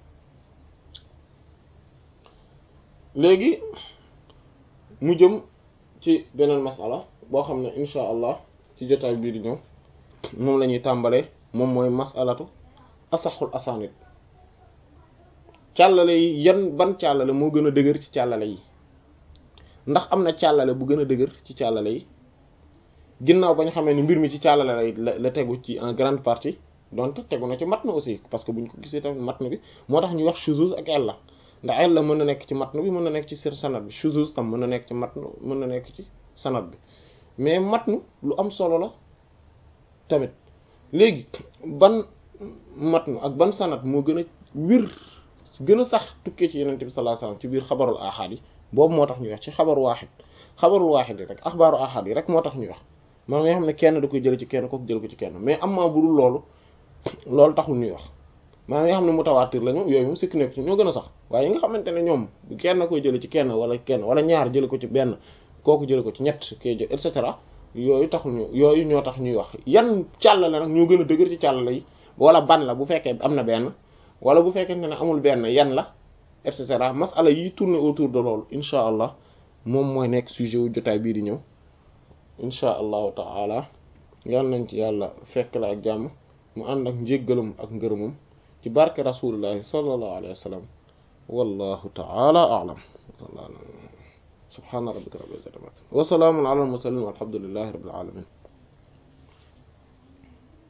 léegi mu jëm ci beneen masala boo xam ne insha allah ci jotaay bii di ñëw moom la ñuy tàmbalee moom mooy masalatu asaxul asanid càllale yi yan ban càllale moo gën a dëgër ci càllale yi ndax am na càllale bu gën a dëgër ci càllale yi ginnaaw ba ñu xamee ni mbir mi ci càllale la la tegu ci en grande partie donc tegu na ci matn aussi parce que buñ ko gisee tamit matn bi moo tax ñuy wax shuzuz ak illa ndax illa mën na nekk ci matn bi mën na nekk ci sir sanad bi shuzuz tam mën na nekk ci matn mën na nekk ci sanad bi mais matn lu am solo la tamit léegi ban matn ak ban sanad moo gën a wir gën a sax tukkee ci yenente bi sallallahu alayhi wasallam ci biir xabarul ahad yi boobu moo tax ñuy wax ci xabaru waaxid xabarul waaxid yi rek axbaaru ahad yi rek moo tax ñuy wax maa nga xam ne kenn da koy jële ci kenn kooku jële ko ci kenn mais am maa budul loolu loolu taxul ñuy wax maa nga xam ne mutawaatir la ñoom yooyu moom sikk nekk ci ñoo gën a sax waaye yi nga xamante ne ñoom kenn koy jële ci kenn wala kenn wala ñaar jële ko ci benn kooku jële ko ci ñett koy jël et cetera yooyu taxul ñu yooyu ñoo tax ñuy wax yan càllale nag ñoo gën a dëgër ci càllale yi wala ban la bu fekkee am na benn wala bu fekkente ne amul benn yan la et cetera masala yi tourner autour de loolu insha allah moom mooy nekk sujet wu jotaay bii di ñëw insha allahu taala yal nañ ci yàlla fekk la ak jàmm mu ànd ak njéggalam ak ngërëmam ci barke rasulillahi sallallahu alayhi wa sallam wallahu taala a'lam subhana rabbika rabbil izzati wa salaamun ala al mursalin walhamdulillahi rabbil alamin